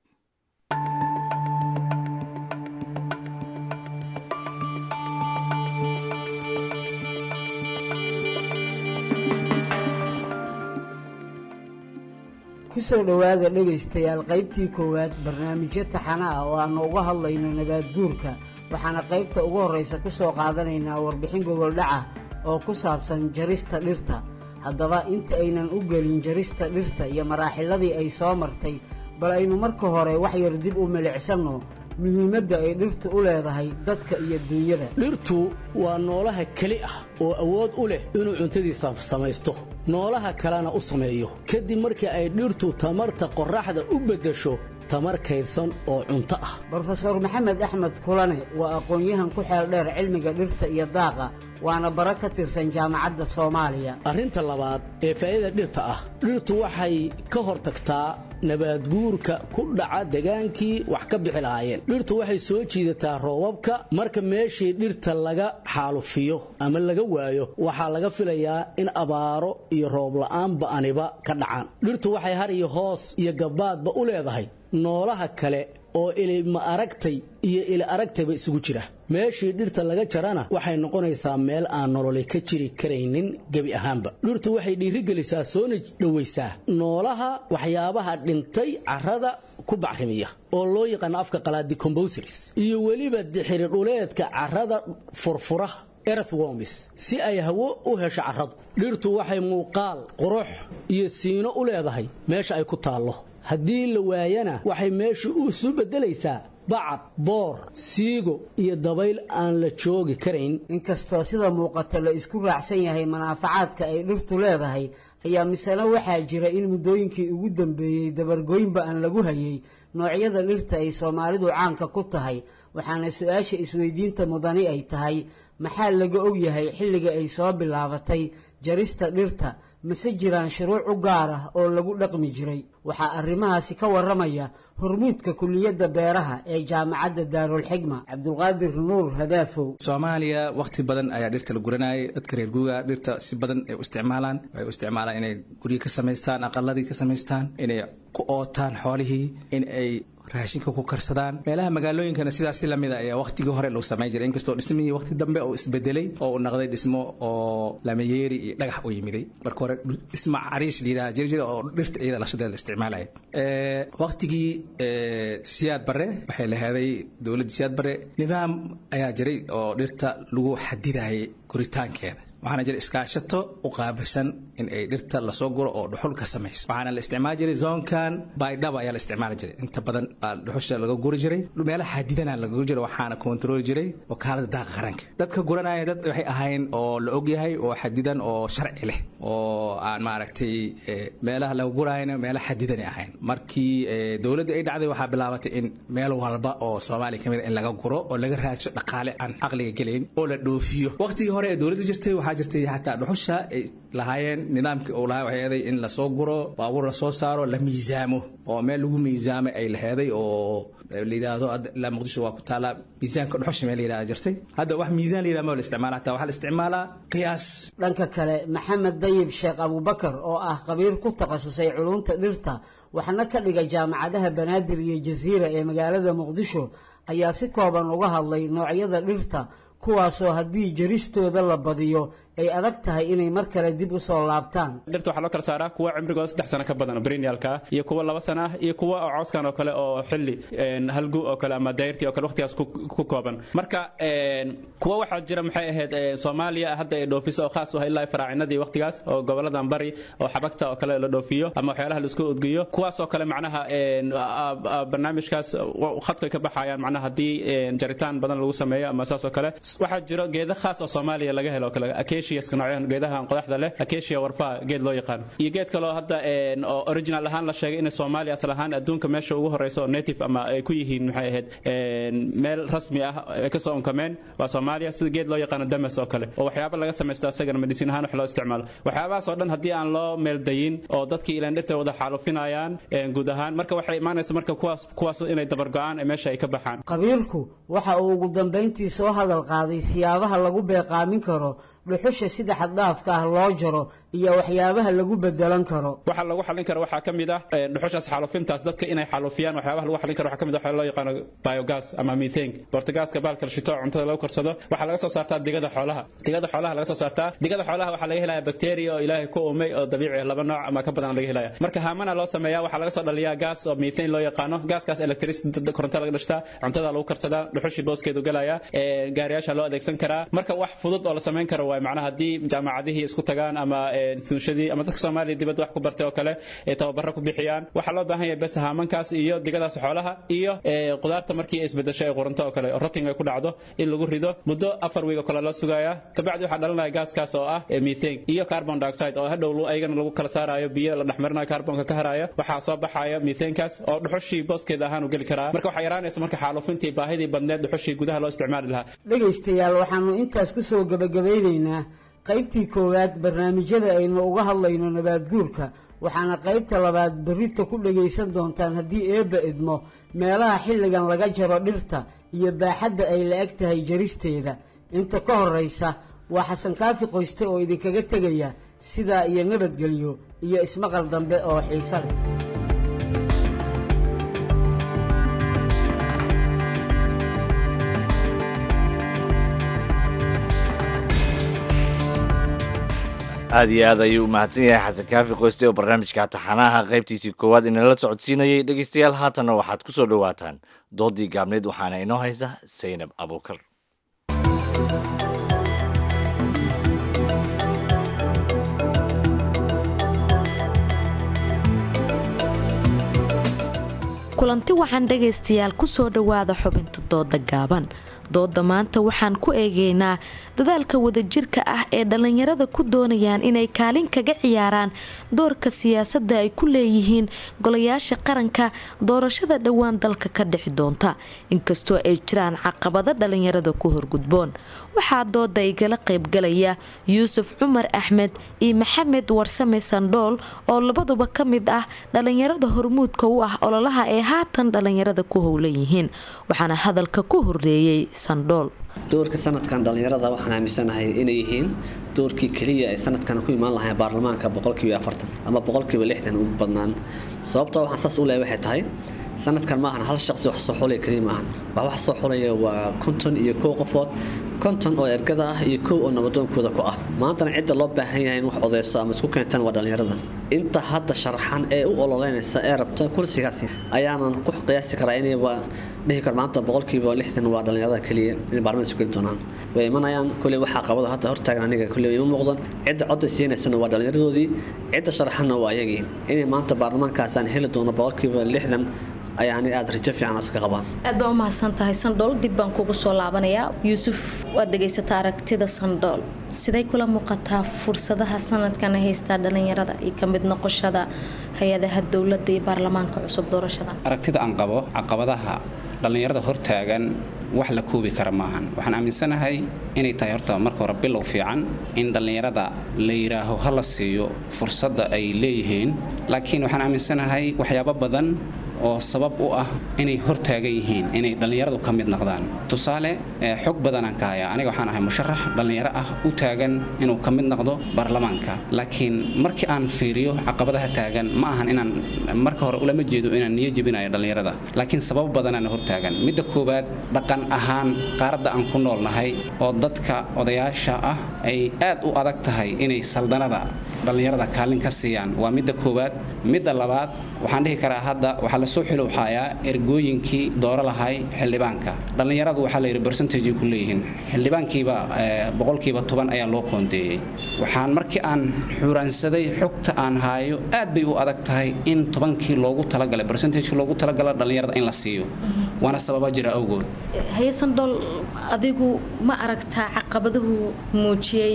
kusoo dhowaada dhegaystayaal qaybtii koowaad barnaamijyo taxana ah oo aannu uga hadlayno nabaad guurka waxaana qaybta ugu horraysa ku soo qaadanaynaa warbixin gogoldhaca oo ku saabsan jarista dhirta haddaba inta aynan u gelin jarista dhirta iyo maraaxiladii ay soo martay bal aynu marka hore wax yar dib u milicsanno muhiimadda ay dhirtu u leedahay dadka iyo duunyada dhirtu waa noolaha keli ah oo awood u leh inuu cuntadiisa samaysto noolaha kalena u sameeyo kadib markii ay dhirtu tamarta qorraxda u beddesho tamar kaydsan oo cunto ah brofeor maxamed axmed kulane waa aqoon-yahan ku xeel dheer cilmiga dhirta iyo daaqa waana bara ka tirsan jaamacadda soomaaliya arrinta labaad ee faa'iida dhirta ah dhirtu waxay ka hortagtaa nabaadguurka ku dhaca degaankii wax ka bixi lahaayeen dhirtu waxay soo jiidataa roobabka marka meeshii dhirta laga xaalufiyo ama laga waayo waxaa laga filayaa in abaaro iyo roob la'aan ba'aniba ka dhacaan dhirtu waxay har iyo hoos iyo gabbaadba u leedahay noolaha kale oo ilima aragtay iyo ili aragtayba isugu jira meeshii dhirta laga jarana waxay noqonaysaa meel aan nololi ka jiri karaynin gebi ahaanba dhirtu waxay dhiirigelisaa soona dhowaysaa noolaha waxyaabaha dhintay carrada ku bacrimiya oo loo yaqaano afka qalaad decomposers iyo weliba dixiri dhuleedka carrada furfura earthworms si ay hawo u hesho carradu dhirtu waxay muuqaal qurux iyo siino u leedahay meesha ay ku taallo haddii la waayana waxay meeshu isu beddelaysaa bacad boor siigo iyo dabayl aan la joogi karayn inkastoo sida muuqata la isku raacsan yahay manaafacaadka ay dhirtu leedahay ayaa misena waxaa jira in muddooyinkii ugu dambeeyey dabargoynba aan lagu hayay noocyada dhirta ay soomaalidu caanka ku tahay waxaana su-aasha isweydiinta mudani ay tahay maxaa laga og yahay xilliga ay soo bilaabatay jarista dhirta mase jiraan shuruuc u gaar ah oo lagu dhaqmi jiray waxaa arrimahaasi ka warramaya hormuudka kuliyadda beeraha ee jaamacadda daarulxigma cabdulqaadir nuur hadaafow soomaaliya wakhti badan ayaa dhirta la guranayay dadka reer guuga dhirta si badan ay u isticmaalaan waxay u isticmaalaan inay guryo ka samaystaan aqaladii ka samaystaan inay ku ootaan xoolihii in ay raashinka ku karsadaan meelaha magaalooyinkana sidaas si lamid a ayaa waqtigii hore lagu samayn jiray inkastoo dhismihii waqti dambe oo isbedelay oo uu noqday dhismo oo lamayeeri iyo dhagax u yimiday marka hore dhismo cariish la yidhaha jiri jira oo dhirta iyada lashadeeda la isticmaalaya waqtigii siyaad bare waxay laheeday dowladda siyaad bare nidaam ayaa jiray oo dhirta lagu xadidayay guritaankeeda waxaana jira iskaashato u qaabilsan in ay dhirta lasoo guro oo dhuxul ka samayso waxaana la isticmaali jiray zoonkan baydhaba ayaa la isticmaali jiray inta badan baa dhuxusha laga guri jiray meelaha xadidana laga guri jiray waxaana kontarooli jiray wakaalada daaqa qaranka dadka guranaya dad waxay ahayn oo la ogyahay oo xadidan oo sharci leh oo aan maaragtay meelaha laga gurayana meelaha xadidanay ahayn markii dowladda ay dhacday waxaa bilaabatay in meel walba oo soomaaliya kamid in laga guro oo laga raadsho dhaqaale aan caqliga gelayn oo la dhoofiyo waqtigii hore ee dowladda jirtay waxaa jirtay xataa dhuxusha ay lahaayeen nidaamkii uu lahaa waxay eeday in lasoo guro baabuur lasoo saaro la miisaamo oo meel lagu miisaamay ay laheeday oo la yidhaahdo ilaa muqdisho waa ku taallaa miisaanka dhuxusha meel la yidhahda jirtay hadda wax miisaan la yidhahda ma la isticmaala hataa waxaa la isticmaalaa qiyaas dhanka kale maxamed dayib sheekh abubakar oo ah khabiir ku takhasusay culunta dhirta waxna ka dhiga jaamacadaha banaadir iyo jasiira ee magaalada muqdisho ayaa si kooban uga hadlay noocyada dhirta kuwaasoo haddii jaristooda la badiyo ay adag tahay inay mar kale dib u soo laabtaan dhirta waxaa loo kala saaraa kuwa cimrigooda saddex sano ka badan oo perennialka ah iyo kuwa laba sano ah iyo kuwa oo cooskan oo kale oo xilli halgu oo kale ama dayrtii oo kale waqtigaas ku kooban marka kuwa waxaa jira maxay ahayd soomaaliya hadda ay dhoofiso oo khaas u ah ilaa faraacinadii waqtigaas oo goboladan bari oo xabagta oo kale la dhoofiyo ama waxyaalaha laisku udgiyo kuwaas oo kale macnaha barnaamijkaas khadku ay ka baxayaan macnaha haddii jaritaan badan lagu sameeyo ama saas oo kale waxaa jiro geeda khaas oo soomaaliya laga helo oo kale acaciaska noocyahan geedaha qodaxda leh acacia warfaha geed loo yaqaan iyo geed kaloo hadda oo original ahaan la sheegay in soomaaliya asal ahaan adduunka meesha ugu horeysa oo native ama ay ku yihiin maxay ahayd meel rasmi ah ay kasoo unkameen waa soomaaliya sida geed loo yaqaano damas oo kale oo waxyaaba laga samaysto asagana medicine ahaan wax loo isticmaalo waxyaabahaas oo dhan haddii aan loo meeldayin oo dadkii ilaan dhirta wada xaalufinayaan guud ahaan marka waxay imaanaysa marka kuwaas kuwaas inay dabargo-aan ee meesha ay ka baxaan qabiirku waxa uu ugu dambayntii soo hadal qaaday siyaabaha lagu beeqaamin karo dhuxusha sida xaddhaafka ah loo jaro iyo waxyaabaha lagu bedelan karo waxa lagu xalin karo waxaa ka mid ah dhuxushaas xaalufintaas dadka inay xaalufiyaan waxyaabaha lagu xalin karo waxaa ka mid ah waxaa loo yaqaano biogas ama methane bortagaaska baalka la shito cuntada lagu karsado waxaa laga soo saartaa digada xoolaha digada xoolaha laga soo saartaa digada xoolaha waxaa laga helaya bacteria oo ilaahay ku umay oo dabiici ah laba nooc ama ka badan laga helaya marka haamana loo sameeyaa waxaa laga soo dhaliyaa gas oo methane loo yaqaano gaaskaas electricity koronto laga dhashtaa cuntada lagu karsadaa dhuxushii booskeedu galaya gaariyaasha loo adeegsan karaa marka wax fudud oo la samayn karo waay macnaha haddii jaamacadihii isku tagaan ama instituushadii ama dadka soomaaliya dibadda wax ku bartay oo kale ee tababaro ku bixiyaan waxaa loo baahan yahay bes haamankaas iyo digadaas xoolaha iyo qudaarta markii ay isbedesho ee qurunto oo kale oo rating ay ku dhacdo in lagu rido muddo afar wiig oo kale loo sugayaa kabacdi waxaa dhalanaya gaaskaas oo ah methane iyo carbon dioxide oo hadhow ayagana lagu kala saarayo biyo la dhexmarinayo carbonka ka haraya waxaa soo baxaya methanekaas oo dhuxushii booskeeda ahaan u geli karaa marka waxaa yaraanaysa marka xaalufintii baahidii badneed dhuxushii gudaha loo isticmaali lahaa dhegaystayaal waxaanu intaas ku soo gabagabeynaynaa qaybtii koowaad barnaamijyada aynu uga hadlayno nabaadguurka waxaana qaybta labaad berrita ku dhagaysan doontaan haddii eebba idmo meelaha xilligan laga jaro dhirta iyo baaxadda ay la eg tahay jaristeeda inta ka horraysa waa xasan kaafi qoyste oo idinkaga tegaya sidaa iyo nabadgelyo iyo ismaqal dambe oo xiise leh aad iyo aad ayuu u mahadsan yahay xasan kaafi qoyste oo barnaamijka taxanaha qaybtiisii koowaad inala socodsiinayay dhegeystayaal haatanna waxaad ku soo dhowaataan doodii gaabneed waxaana inoo haysa saynab abuukar kulanti waxaan dhegaystayaal ku soo dhowaada xubinta dooda gaaban dooda maanta waxaan ku eegeynaa dadaalka wadajirka ah ee dhallinyarada ku doonayaan inay kaalin kaga ciyaaraan doorka siyaasadda ay ku leeyihiin golayaasha qaranka doorashada dhowaan dalka ka dhixi doonta inkastoo ay jiraan caqabado dhallinyarada ku horgudboon waxaa dooda igala qaybgalaya yuusuf cumar axmed iyo maxamed warsame sandhool oo labaduba ka mid ah dhallinyarada hormuudka u ah ololaha ee haatan dhallinyarada ku howlan yihiin waxaana hadalka ku horeeyey sandhool doorka sanadkan dhallinyarada waxaan aaminsanahay inay yihiin doorkii keliya ay sanadkan ku imaan lahayn baarlamaanka boqolkiiba afartan ama boqolkiiba lixdan ugu badnaan sababta waxaan saas u leeyahay waxay tahay sanadkan maahan hal shaqsi wax soo xulaya keliya maahan wax wax soo xulaya waa konton iyo kow qofood konton oo ergada ah iyo kow oo nabadoonkooda ku ah maantana cidda loo baahan yahay in wax odeyso ama isku keentaan waa dhallinyarada inta hadda sharaxan ee u ololeynaysa ee rabta kursigaasi ayaanan ku qiyaasi karaa inayba dhihi karo maanta boqolkiiba lixdan waa dhallinyarada keliya inay baarlamaanka isu geli doonaan way imanayaan kuley waxaa qabada hadda hortaagan aniga kuley ima muuqdan cidda codda siinaysana waa dhallinyaradoodii cidda sharaxanna waa ayagii inay maanta baarlamaankaas aan heli doono boqolkiiba lixdan ayaani aada rajo fiican iska qabaan aad baa u mahadsan tahay sandhool dib baan kugu soo laabanayaa yuusuf waad dhegaysata aragtida sandhool siday kula muuqataa fursadaha sanadkan ay haystaa dhallinyarada iyo ka mid noqoshada hay-adaha dowladda iyo baarlamaanka cusub doorashada aragtida aan qabo caqabadaha dhallinyarada hortaagan wax la koobi kara maahan waxaan aaminsanahay inay tahay horta marka hore bilow fiican in dhallinyarada la yidhaaho ha la siiyo fursadda ay leeyihiin laakiin waxaan aaminsanahay waxyaabo badan oo sabab u ah inay hortaagan yihiin inay dhallinyaradu ka mid noqdaan tusaale xog badanaan ka hayaa aniga waxaan ahay musharax dhallinyaro ah u taagan inuu ka mid noqdo baarlamaanka laakiin markii aan fiiriyo caqabadaha taagan ma ahan inaan marka hore ulama jeedo inaan niyo jebinayo dhallinyarada laakiin sabab badanaan hortaagan midda koowaad dhaqan ahaan qaaradda aan ku noolnahay oo dadka odayaasha ah ay aad u adag tahay inay saldanada dhallinyarada kaalin ka siiyaan waa midda koowaad midda labaad waxaan dhihi karaa hadda waxaa lasoo xilowxaayaa ergooyinkii dooro lahay xildhibaanka dhallinyaradu waxaa layidhi bercentage ku leeyihiin xildhibaankiiba boqolkiiba toban ayaa loo qoondeeyey waxaan markii aan xuuraansaday xogta aan haayo aad bay u adag tahay in tobankii loogu talagalay bercentagekii loogu talagala dhallinyarada in la siiyo waana sababa jira awgood hayesandhool adigu ma aragtaa caqabaduhu muujiyey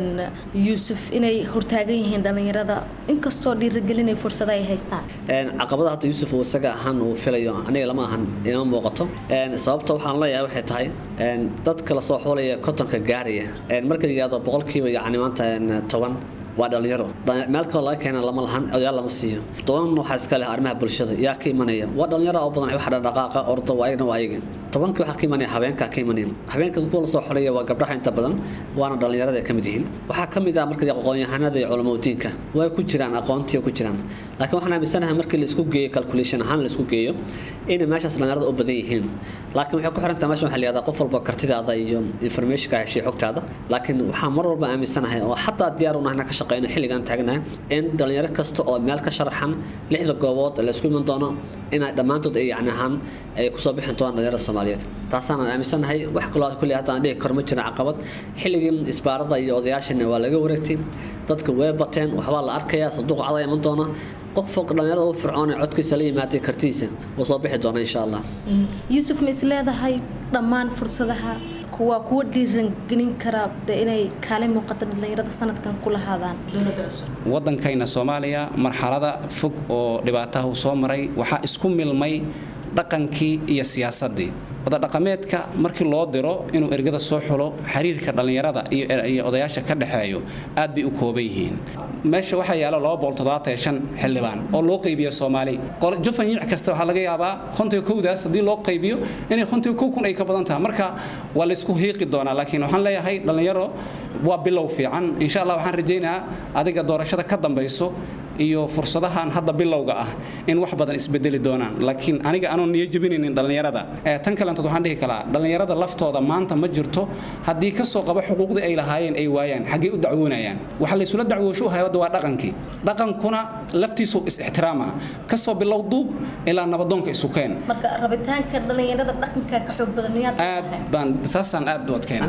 yuusuf inay hortaagan yihiin dhallinyarada inkastoo dhiirigelinay fursada ay haystaan caqabada hadda yuusuf uu isaga ahaan uu filayo aniga lama ahan inama muuqato sababta waxaan leeyahay waxay tahay dadka lasoo xoolaya kotonka gaaraya marka la yidhahdo boqolkiiba yacni maanta toban waa dhalinyaro meel kaloo laga keena lama lahan odayaal lama siiyo toban waxaa iska leh arrimaha bulshada yaa ka imanaya waa dhalinyaro oo badan wax dhaqaaqa ordo waa ayagna waa ayaga tobankii waxaa ka imanaya habeenkaa ka imanaya habeenka kuwa lasoo xolaya waa gabdhaha inta badan waana dhalinyarada ay ka mid yihiin waxaa ka mid ah marka aqoon-yahanada iyo culamadiinka way ku jiraan aqoontii ku jiraan laakiin waxaan aaminsanahay markii laisku geeyo calculation ahaan laisku geeyo inay meeshaas dhalinyarada u badan yihiin laakiin waxay ku xirantahay meesha waxaa layihahdaa qof walba kartidaada iyo informationka heshay xogtaada laakiin waxaan mar walba aaminsanahay oo xataa diyaar u nahna ka shaqeyno xilligaan taagnahay in dhalinyaro kasta oo meel ka sharaxan lixda goobood laysku iman doono inay dhammaantood ay yacni ahaan ay kusoo bixin doonaan dhalinyarada soomaaliyeed taasaan aaminsanahay wax kaloo kulli hadda aan dhihi karo ma jirin caqabad xilligii isbaarada iyo odayaashana waa laga wareegtay dadka way bateen waxbaa la arkayaa sanduuq cada iman doona qof dhalinyarada u fircoon ee codkiisa la yimaaday kartidiisa wuu soo bixi doona insha allah yuusuf ma is leedahay dhammaan fursadaha waa kuwa dhiirangelin kara de inay kaalin muuqata dhalinyarada sanadkan ku lahaadaan dowladda cusub waddankayna soomaaliya marxalada fog oo dhibaataha uu soo maray waxaa isku milmay dhaqankii iyo siyaasaddii odadhaqameedka markii loo diro inuu ergada soo xulo xiriirka dhallinyarada iyo odayaasha ka dhexeeyo aad bay u kooban yihiin meesha waxaa yaala xildhibaan oo loo qaybiyo soomaali jufan yiic kasta waxaa laga yaabaa kontiga kowdaas haddii loo qaybiyo inay kontiga kow kun ay ka badan tahay marka waa laysku hiiqi doonaa laakiin waxaan leeyahay dhallinyaro waa bilow fiican insha allah waxaan rajaynayaa adiga doorashada ka dambayso iyo fursadahan hadda bilowga ah in wax badan isbedeli doonaan laakiin aniga anoon niyo jebinaynin dhallinyarada tan kalentood waxaan dhihi kalaa dhallinyarada laftooda maanta ma jirto haddii kasoo qaba xuquuqdii ay lahaayeen ay waayaan xaggee u dacwoonayaan waxa laysula dacwoosho u hayada waa dhaqankii dhaqankuna laftiisu is-ixtiraama kasoo bilow duub ilaa nabadoonka isu keen marka rabitaanka dhallinyarada dhaqanka ka xoog badan miyaad aad baan saasaan aad u adkeyn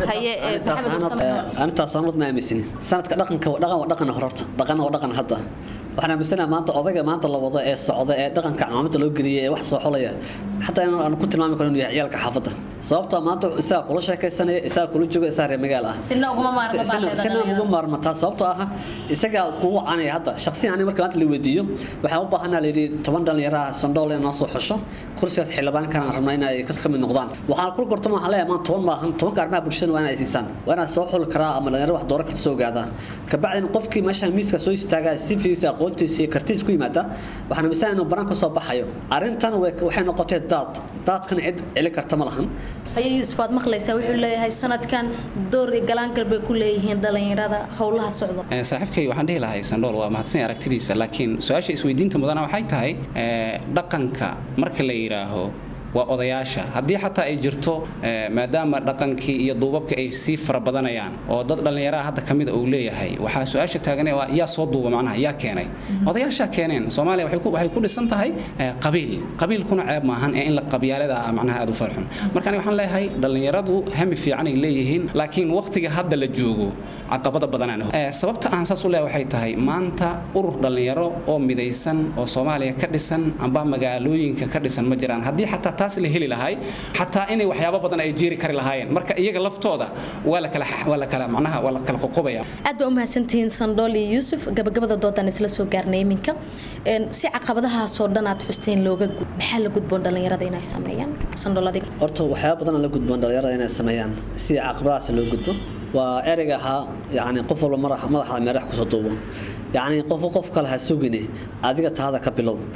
anitaas sanad ma aaminsani sanadka dhaqanka dhaqan waa dhaqan hororta dhaqan waa dhaqan hadda waxaan aaminsanaha maanta odayga maanta la wado ee socda ee dhaqanka camaamada loo geliyay ee wax soo xolaya xataa in aan ku tilmaami karo inuu yahay ciyaalka xaafadda sababtoo maanta isaga kula sheekaysanaya isaga kula jooga isaga reer magaal ah sina uguma maarmo sina ugu maarmataa sababtoo ah isaga kugu canaya hadda shaqsiyan aniga marka maanta la weydiiyo waxaan u baahanaa layidhi toban dhalinyaraha sandhool in noo soo xusho kursigaas xildhibaankan aan rabnaa inay ka mid noqdaan waxaan kula gortama waxaan leeyahay maanta toban maahan tobanka arrimaha bulshada waa inay siisaan waa inaad soo xuli karaa ama dhalinyaro wax dooro karta soo ogaadaa kabacdin qofkii meeshaan miiska soo istaagaa si fiisa aqoontiisa iyo kartiisa ku yimaada waxaan amisan inuu banaan ka soo baxayo arrintan waxay noqotay daad daadkana cid celi karta ma lahan haye yuusuf waad maqlaysaa wuxuu leeyahay sanadkan door iyo galaangal bay ku leeyihiin dhalinyarada howlaha socda saaxiibkay waxaan dhihi lahay sandhool waa mahadsan aragtidiisa laakiin su-aasha isweydiinta mudana waxay tahay dhaqanka marka la yidhaaho waa odayaasha haddii xataa ay jirto maadaama dhaqankii iyo duubabka ay sii fara badanayaan oo dad dhallinyaraha hadda ka mida uu leeyahay waxaa su-aasha taaganee waa yaa soo duuba macnaha yaa keenay odayaashaa keeneen soomaaliya waxay ku dhisan tahay qabiil qabiilkuna ceeb maahan ee in la qabyaalada ah macnaha aad u farxun marka aniga waxaan leeyahay dhallinyaradu hami fiican ay leeyihiin laakiin waqtiga hadda la joogo caqabada badanaan sababta aan saas u leeyahay waxay tahay maanta urur dhallinyaro oo midaysan oo soomaaliya ka dhisan amba magaalooyinka ka dhisan ma jiraan haddii xataa taas la heli lahay xataa inay waxyaabo badan ay jeeri kari lahaayeen marka iyaga laftooda waa la kala waa la kala macnaha waa la kala qoqobaya aad baa u mahadsantihiin sandhool iyo yuusuf gabagabada doodan isla soo gaarnay iminka si caqabadahaasoo dhan aad xusteen looga gud maxaa la gudboon dhallinyarada inay sameeyaan sandhool adiga horta waxyaaba badan la gudboon dhalinyarada inay sameeyaan si caqabadahaas loo gudbo waa ereyga ahaa yani qof walba madaxa meerax kusoo duubo yani qof qof kale ha sugine adiga taada ka bilow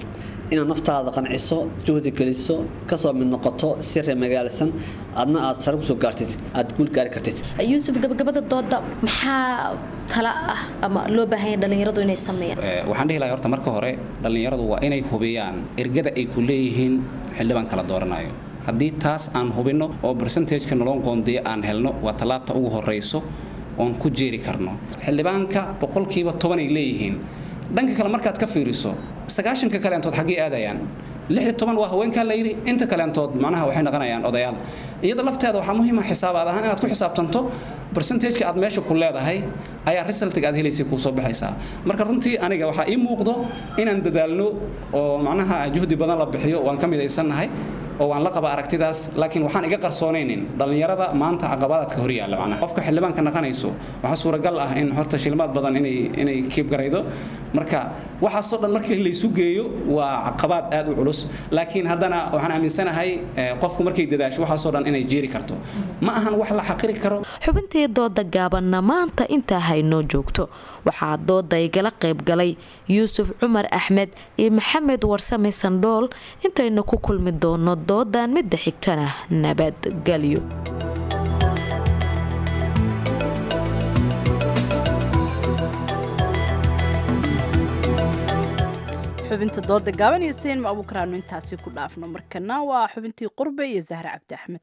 inaad naftaada qanciso juhdi geliso kasoo mid noqoto si reer magaalsan adna aad sare kusoo gaartid aad guul gaari kartid yuusuf gabagabada dooda maxaa tala ah ama loo baahanya dhalinyaradu inay sameeyaan waxaan dhihi lahay horta marka hore dhallinyaradu waa inay hubiyaan ergada ay ku leeyihiin xildhibaan kala dooranayo haddii taas aan hubinno oo bersentajka nolon qoondiya aan helno waa tallaabta ugu horrayso oon ku jeeri karno xildhibaanka boqolkiiba tobanay leeyihiin dhanka kale markaad ka fiiriso sagaashanka kaleentood xaggee aadayaan lix iyo toban waa haweenkaa la yidhi inta kaleentood macnaha waxay noqonayaan odayaal iyada lafteeda waxaa muhiima xisaabaad ahaan inaad ku xisaabtanto bersentajka aad meesha ku leedahay ayaa resultiga aad helaysay kuu soo baxaysaa marka runtii aniga waxaa ii muuqdo inaan dadaalno oo macnaha juhdi badan la bixiyo waan ka midaysannahay oo waan la qaba aragtidaas laakiin waxaan iga qarsoonaynin dhallinyarada maanta caqabadaadka hor yaalla macnaha qofka xildhibaanka naqanayso waxaa suuragal ah in horta shilmaad badan inay inay kiib garaydo marka waxaasoo dhan markii laysu geeyo waa caqabaad aad u culus laakiin haddana waxaan aaminsanahay qofku markay dadaasho waxaasoo dhan inay jeeri karto ma ahan wax la xaqiri karo xubintii dooda gaabanna maanta intaa haynoo joogto waxaa dooda igala qayb galay yuusuf cumar axmed iyo maxamed warsame sandhool intaynu ku kulmi doono doodan midda xigtana nabadgelyo xubinta dooda gaaban iyo seenma abuukaraanu intaasi ku dhaafno markana waa xubintii qurbe iyo zahre cabdi axmed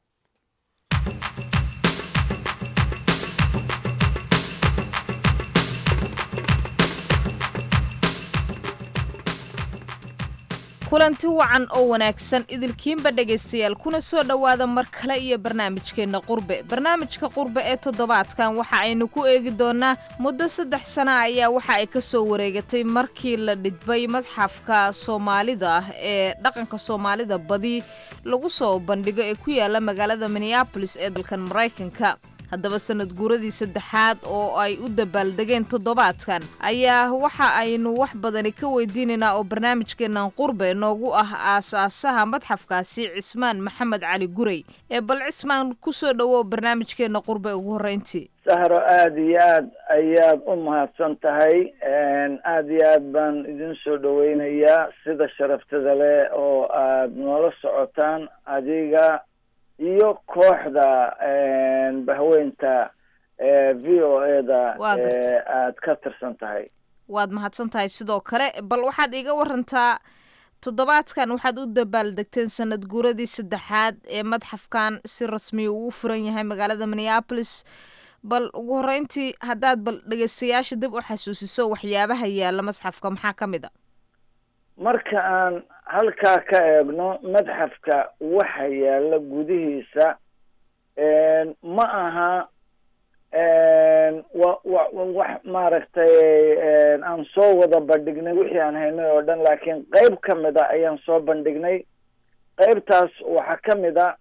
kulanti wacan oo wanaagsan idilkiinba dhegaystayaal kuna soo dhowaada mar kale iyo barnaamijkeenna qurbe barnaamijka qurbe ee toddobaadkan waxa aynu ku eegi doonnaa muddo saddex sana ayaa waxa ay ka soo wareegatay markii la dhidbay madxafka soomaalida ah ee dhaqanka soomaalida badi lagu soo bandhigo ee ku yaala magaalada minneabolis ee dalkan maraykanka haddaba sanad guuradii saddexaad oo ay u dabaaldegeen toddobaadkan ayaa waxa aynu wax badani ka weydiinaynaa oo barnaamijkeennan qurbe noogu ah aasaasaha madxafkaasi cismaan maxamed cali gurey ee bal cismaan kusoo dhowow barnaamijkeenna qurbe ugu horreyntii sahro aada iyo aad ayaad u mahadsan tahay aada iyo aad baan idin soo dhaweynayaa sida sharaftada leh oo aad noola socotaan adiga iyo kooxda bahweynta v o e da aad ka tirsan tahay waad mahadsan tahay sidoo kale bal waxaad iiga warantaa toddobaadkan waxaad u dabaaldegteen sanad guuradii saddexaad ee madxafkan si rasmiya uu u furan yahay magaalada minneabolis bal ugu horreyntii haddaad bal dhegeystayaasha dib u xasuusiso waxyaabaha yaalla madxafka maxaa ka mid a marka aan halkaa ka eegno madxafka waxa yaalla gudihiisa ma aha wa wa wax maaragtay aan soo wada bandhignay wixii aan haynay oo dhan laakiin qeyb ka mid a ayaan soo bandhignay qeybtaas waxaa ka mid a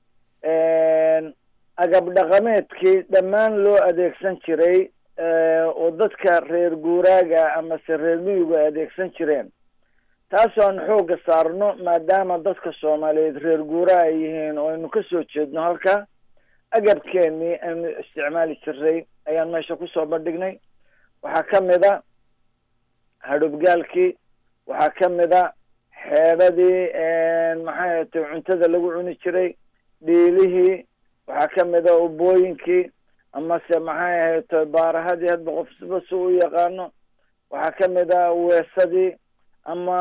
agab dhaqameedkii dhammaan loo adeegsan jiray oo dadka reer guuraaga amase reer miyigu ay adeegsan jireen taasoo aan xoogga saarno maadaama dadka soomaaliyeed reer guuraa ay yihiin oo aynu kasoo jeedno halka agabkeenii aynu isticmaali jiray ayaan meesha kusoo bandhignay waxaa ka mid a hadhubgaalkii waxaa ka mid a xeedhadii maxay ahatay cuntada lagu cuni jiray dhiilihii waxaa ka mid a ubooyinkii amase maxay ahatay baarahadii hadba qofsba si u yaqaano waxaa ka mid a weesadii ama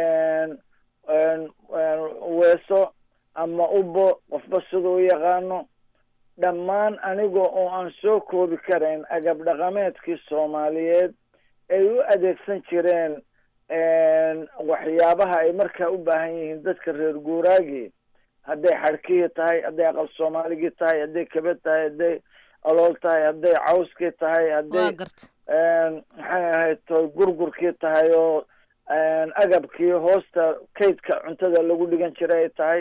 weeso ama ubo qofba sida u yaqaano dhammaan aniga oo aan soo koobi karayn agab dhaqameedkii soomaaliyeed ay u adeegsan jireen waxyaabaha ay markaa u baahan yihiin dadka reer guuraagii hadday xadhkihii tahay hadday aqal soomaaligii tahay hadday kabad tahay hadday alool tahay hadday cawskii tahay hadday maxay ahayd toy gurgurkii tahay oo agabkii hoosta kaydka cuntada lagu dhigan jiray ay tahay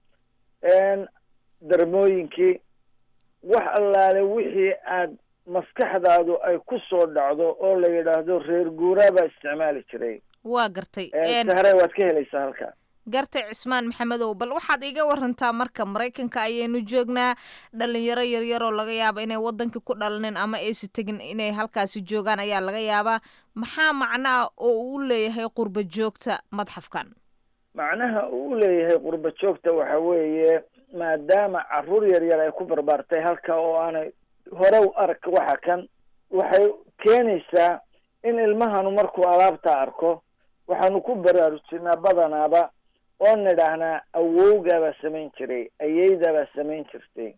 darmooyinkii wax allaale wixii aad maskaxdaadu ay ku soo dhacdo oo la yidhaahdo reer guuraa baa isticmaali jiray waa gartay sahre waad ka helaysaa halka gartay cismaan maxamedow bal waxaad iiga warantaa marka maraykanka ayaynu joognaa dhalinyaro yaryar oo laga yaaba inay wadankii ku dhalaneen ama aysi tegin inay halkaasi joogaan ayaa laga yaabaa maxaa macnaa oo uu leeyahay qurba joogta madxafkan macnaha uu u leeyahay qurba joogta waxa weeye maadaama caruur yar yar ay ku barbaartay halka oo aanay hore u arag waxa kan waxay keenaysaa in ilmahanu markuu alaabta arko waxaanu ku baraarujinaa badanaaba oo nidhaahnaa awowgaabaa samayn jiray ayeydaabaa samayn jirtay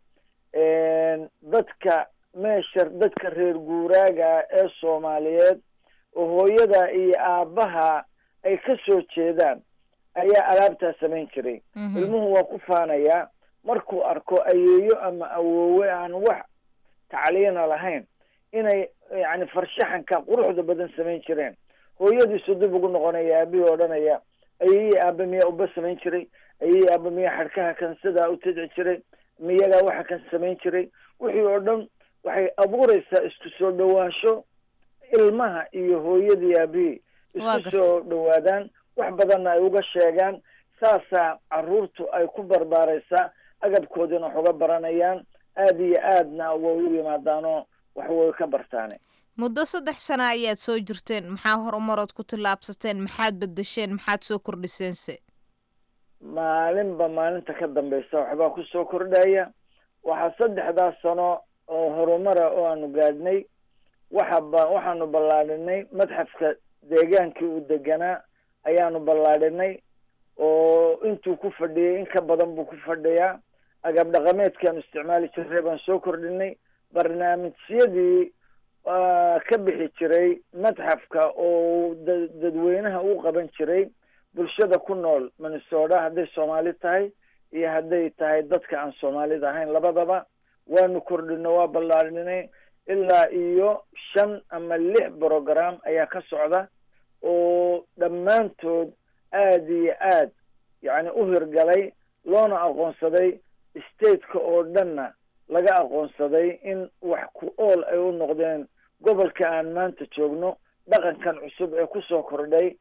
dadka meesha dadka reer guuraaga ee soomaaliyeed oo hooyada iyo aabbaha ay ka soo jeedaan ayaa alaabtaa samayn jiray ilmuhu waa ku faanayaa markuu arko ayeeyo ama awoowe aan wax tacliina lahayn inay yani farshaxanka quruxda badan samayn jireen hooyadiisu dib ugu noqonaya aabihii odhanaya ayeyii aaba miyaa uba samayn jiray ayeyii aaba miyaa xadhkaha kan sidaa u tidci jiray miyagaa waxa kan samayn jiray wixii oo dhan waxay abuureysaa isku soo dhawaansho ilmaha iyo hooyadii aabihii isku soo dhawaadaan wax badanna ay uga sheegaan saasaa caruurtu ay ku barbaareysaa agabkoodina wax uga baranayaan aada iyo aadna way u yimaadaanoo wax way ka bartaane muddo saddex sana ayaad soo jirteen maxaa horumarood ku tillaabsateen maxaad bedesheen maxaad soo kordhiseense maalinba maalinta ka dambeysa waxbaa kusoo kordhaya waxaa saddexdaas sano oo horumara oo aanu gaadhnay waxaba waxaanu ballaadhinay madxafka deegaankii uu deganaa ayaanu ballaadhinay oo intuu ku fadhiyay in ka badan buu ku fadhiyaa agab dhaqameedkaanu isticmaali jirray baan soo kordhinay barnaamijyadii ka bixi jiray madxafka oo da dadweynaha u qaban jiray bulshada ku nool minnesota hadday soomaali tahay iyo hadday tahay dadka aan soomaalida ahayn labadaba waanu kordhino waa ballaadhinay ilaa iyo shan ama lix program ayaa ka socda oo dhammaantood aada iyo aad yacni u hirgalay loona aqoonsaday stateka oo dhanna laga aqoonsaday in wax ku ool ay u noqdeen gobolka aan maanta joogno dhaqankan cusub ee kusoo kordhay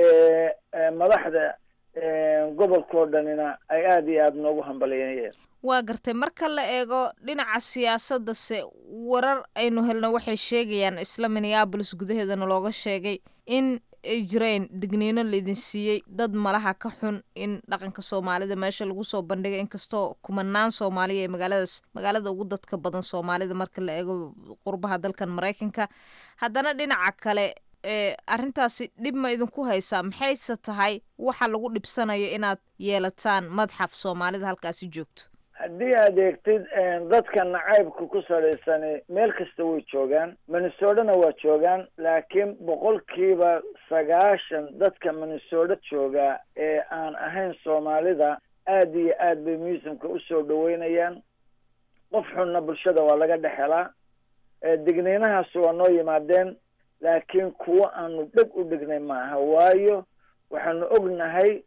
madaxda gobolkao dhanina ay aada iyo aada noogu hambalyeeyeen waa gartay marka la eego dhinaca siyaasadase warar aynu helno waxay sheegayaan isla minneabolis gudaheedana looga sheegay in ay jireen digniino laydin siiyey dad malaha ka xun in dhaqanka soomaalida meesha lagu soo bandhigay inkastoo kumanaan soomaaliya ee magaaladaas magaalada ugu dadka badan soomaalida marka la eego qurbaha dalkan maraykanka haddana dhinaca kale ee arrintaasi dhib ma idinku haysaa maxayse tahay waxa lagu dhibsanayo inaad yeelataan madxaf soomaalida halkaasi joogto haddii aad eegtid dadka nacaybka ku salaysan meel kasta way joogaan minnesotana waa joogaan laakiin boqolkiiba sagaashan dadka minnesota jooga ee aan ahayn soomaalida aada iyo aad bay musimka usoo dhaweynayaan qof xunna bulshada waa laga dhex helaa digniinahaas waa noo yimaadeen laakiin kuwo aanu dheg u dhignay maaha waayo waxaanu ognahay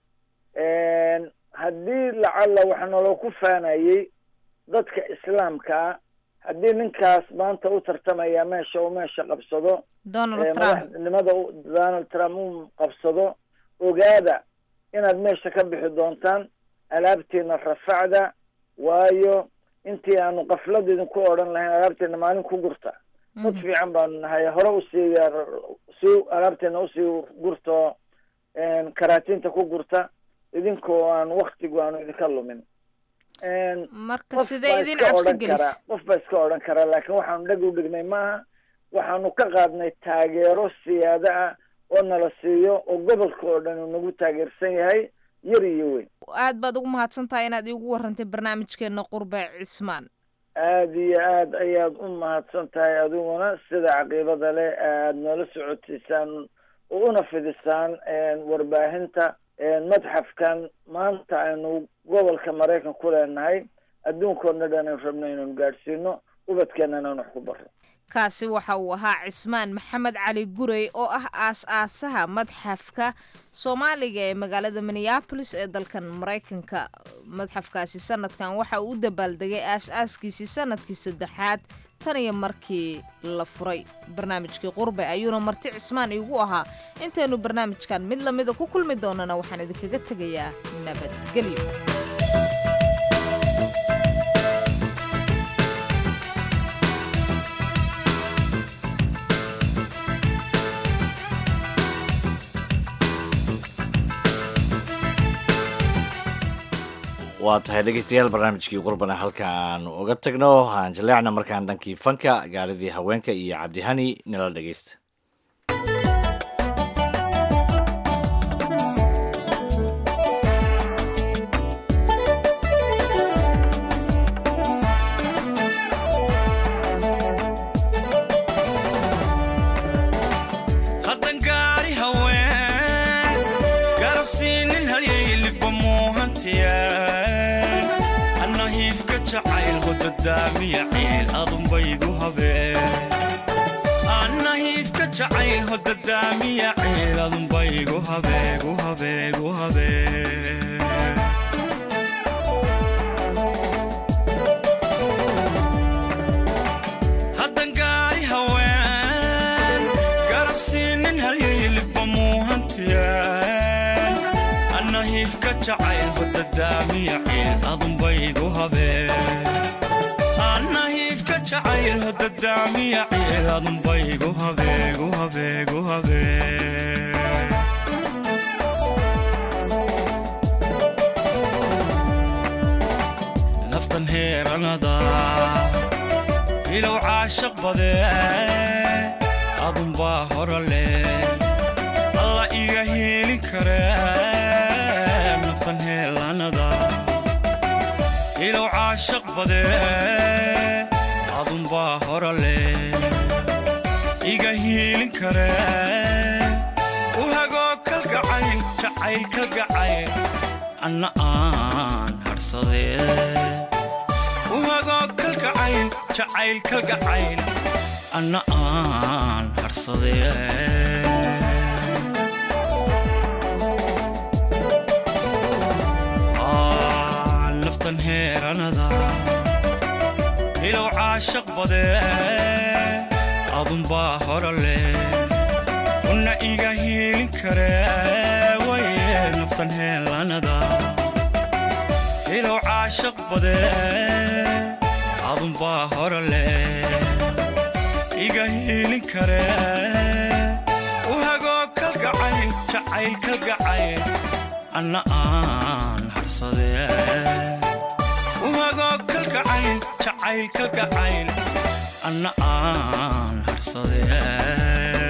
haddii lacalla waxa naloo ku faanayey dadka islaamka ah haddii ninkaas maanta u tartamaya meesha uu meesha qabsado madaxnimada donald trump uu qabsado ogaada inaad meesha ka bixi doontaan alaabtiina rafacda waayo intii aanu kaflad idinku odhan lahayn alaabteena maalin ku gurta dad fiican baanu nahay hore usii si alaabteena usii gurto karaatinta ku gurta idinkoo aan waktigu aanu idinka lumin marka sidee idin cabsi gelis qof baa iska odhan karaa laakiin waxaanu dheg u dhignay maaha waxaanu ka qaadnay taageero siyaado ah oo nala siiyo oo gobolka oo dhan uu nagu taageersan yahay yar iyo weyn aad baad ugu mahadsan tahay inaad iigu warantay barnaamijkeena qurbe cismaan aada iyo aad ayaad u mahadsan tahay adiguna sida caqiibada leh aad noola socotiisaan oo una fidisaan warbaahinta madxafkan maanta aynu gobolka maraykan ku leenahay adduunkoodna dhan aynu rabno inaynu gaadhsiino ubadkeenana aynu wax ku barro kaasi waxa uu ahaa cismaan maxamed cali gurey oo ah aas-aasaha madxafka soomaaliga ee magaalada minneabolis ee dalkan maraykanka madxafkaasi sanadkan waxa uu u dabaaldegay aas-aaskiisii sanadkii saddexaad tan iyo markii la furay barnaamijkii qurbe ayuuna marti cismaan iigu ahaa intaynu barnaamijkan mid lamida ku kulmi doonana waxaan idinkaga tegayaa nabadgelyo waa tahay dhegeystayaal barnaamijkii qurbana halka aanu uga tagno aan jaleecna markaan dhankii fanka gaaladii haweenka iyo cabdihani nala dhegeysta haddan gaari haween garabsiinin halyayliba muuhantiya anna hiifka jacayl hodadaamiya ciil adunbaygu habeen anna hiifka jacayl hodadaamiya ciil adunbaygu habeegu habeegu habeen haddan gaari haween garabsiinin halyayliba muuhantiyaan anna hiifka jacayl hodadaamiya ciil adunbaygu habeen anna hiifka jacayl hodadaamiya ciil adunbaygu habeegu habeegu habeen naftan heeranada ilow caashaq badee adunbaa hora leh alla iga hielin karee naftan heelanada ilow caashaq badee adunbaa hora leh iga hielin karee u hagoo kalgacayl jacayl kalgacayl anna aan hadhsadee uhagoo kalgacayl jacayl kalgacayl anna aan hadhsadee Aa, naftan heeranada ilow caashaq badee adunbaa hora leh una iga hiilin karee waye naftan heelanada ilow caashaq badee adunbaa hora leh iga hiilin karee u hagoo kalgacayl jacayl kalgacayl anna aan hadhsadee u hagoo kalgacayl jacayl kalgacayl anna aan hadhsadee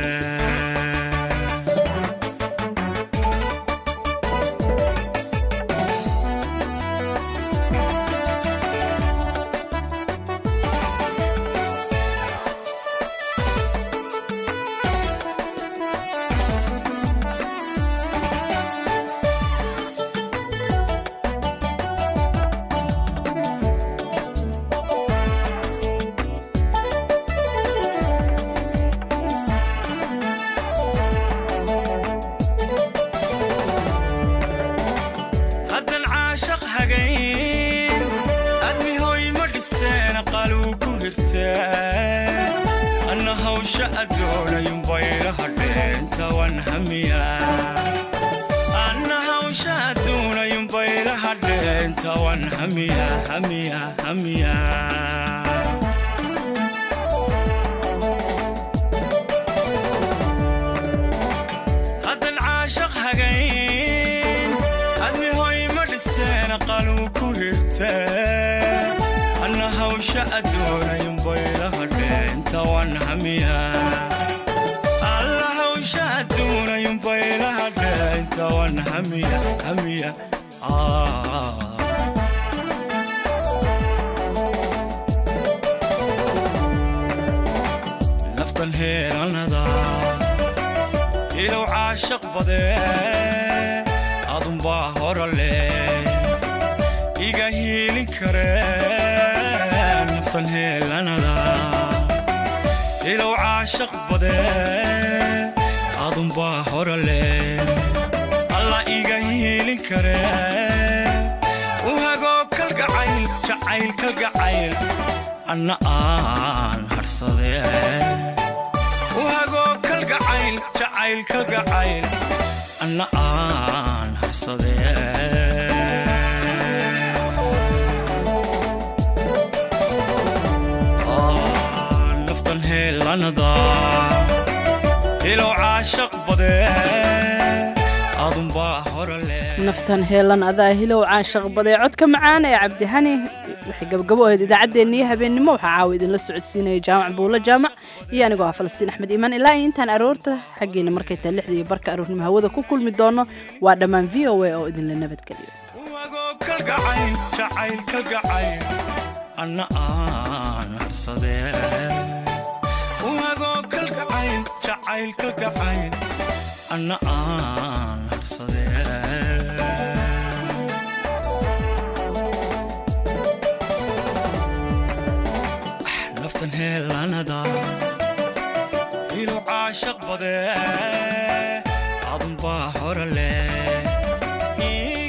haddan caashaq hagayn admi hoy ma dhisteen qaluu ku hirteen anna hawsha addoonayun bayla hadheen tawan hamiya anna hawsha adduunayun bayla hadheen tawan hamiya hamiya hamiya haddan caashaq hagayn admi hoy ma dhisteen qaluu ku hirteen anna hawsha addoonayun bayla hadheen tawan hamiya alla hawsha adduunayun bayla hadheen tawan hamiya hamiya ah. naftan heelanada ilow caashaq badee adunbaa hora leh iga hiilin karee naftan heelanada ilow caashaq badee adunbaa hora leh alla iga hiilin karee u hagoo kalgacayl jacayl kalgacayl anna aan hadhsadee u hagoo kalgacayl jacayl kalgacayl anna aan hadhsadee Aa, naftan heelanada ilow caashaq badee adunbaa hore leh naftan heelan adaa hilow caashaq badee codka macaan ee cabdihani waxay gabagabo ahayd idaacaddeenniyo habeennimo waxaa caawa idinla socodsiinaya jaamac buulo jaamac iyo anigoo ah falastiin axmed iimaan ilaa iyo intaan aroorta xaggeena markay tahay lixda iyo barka aroornimo hawada ku kulmi doono waa dhammaan v o a oo idinla nabadgeliyo kalgacayl jacayl kalgacayl anna aan harsadee uagoo kalgacayl jacayl kalgacayl anna aan harsadee naftan heelanada ilow caashaq badee adunbaa hore leh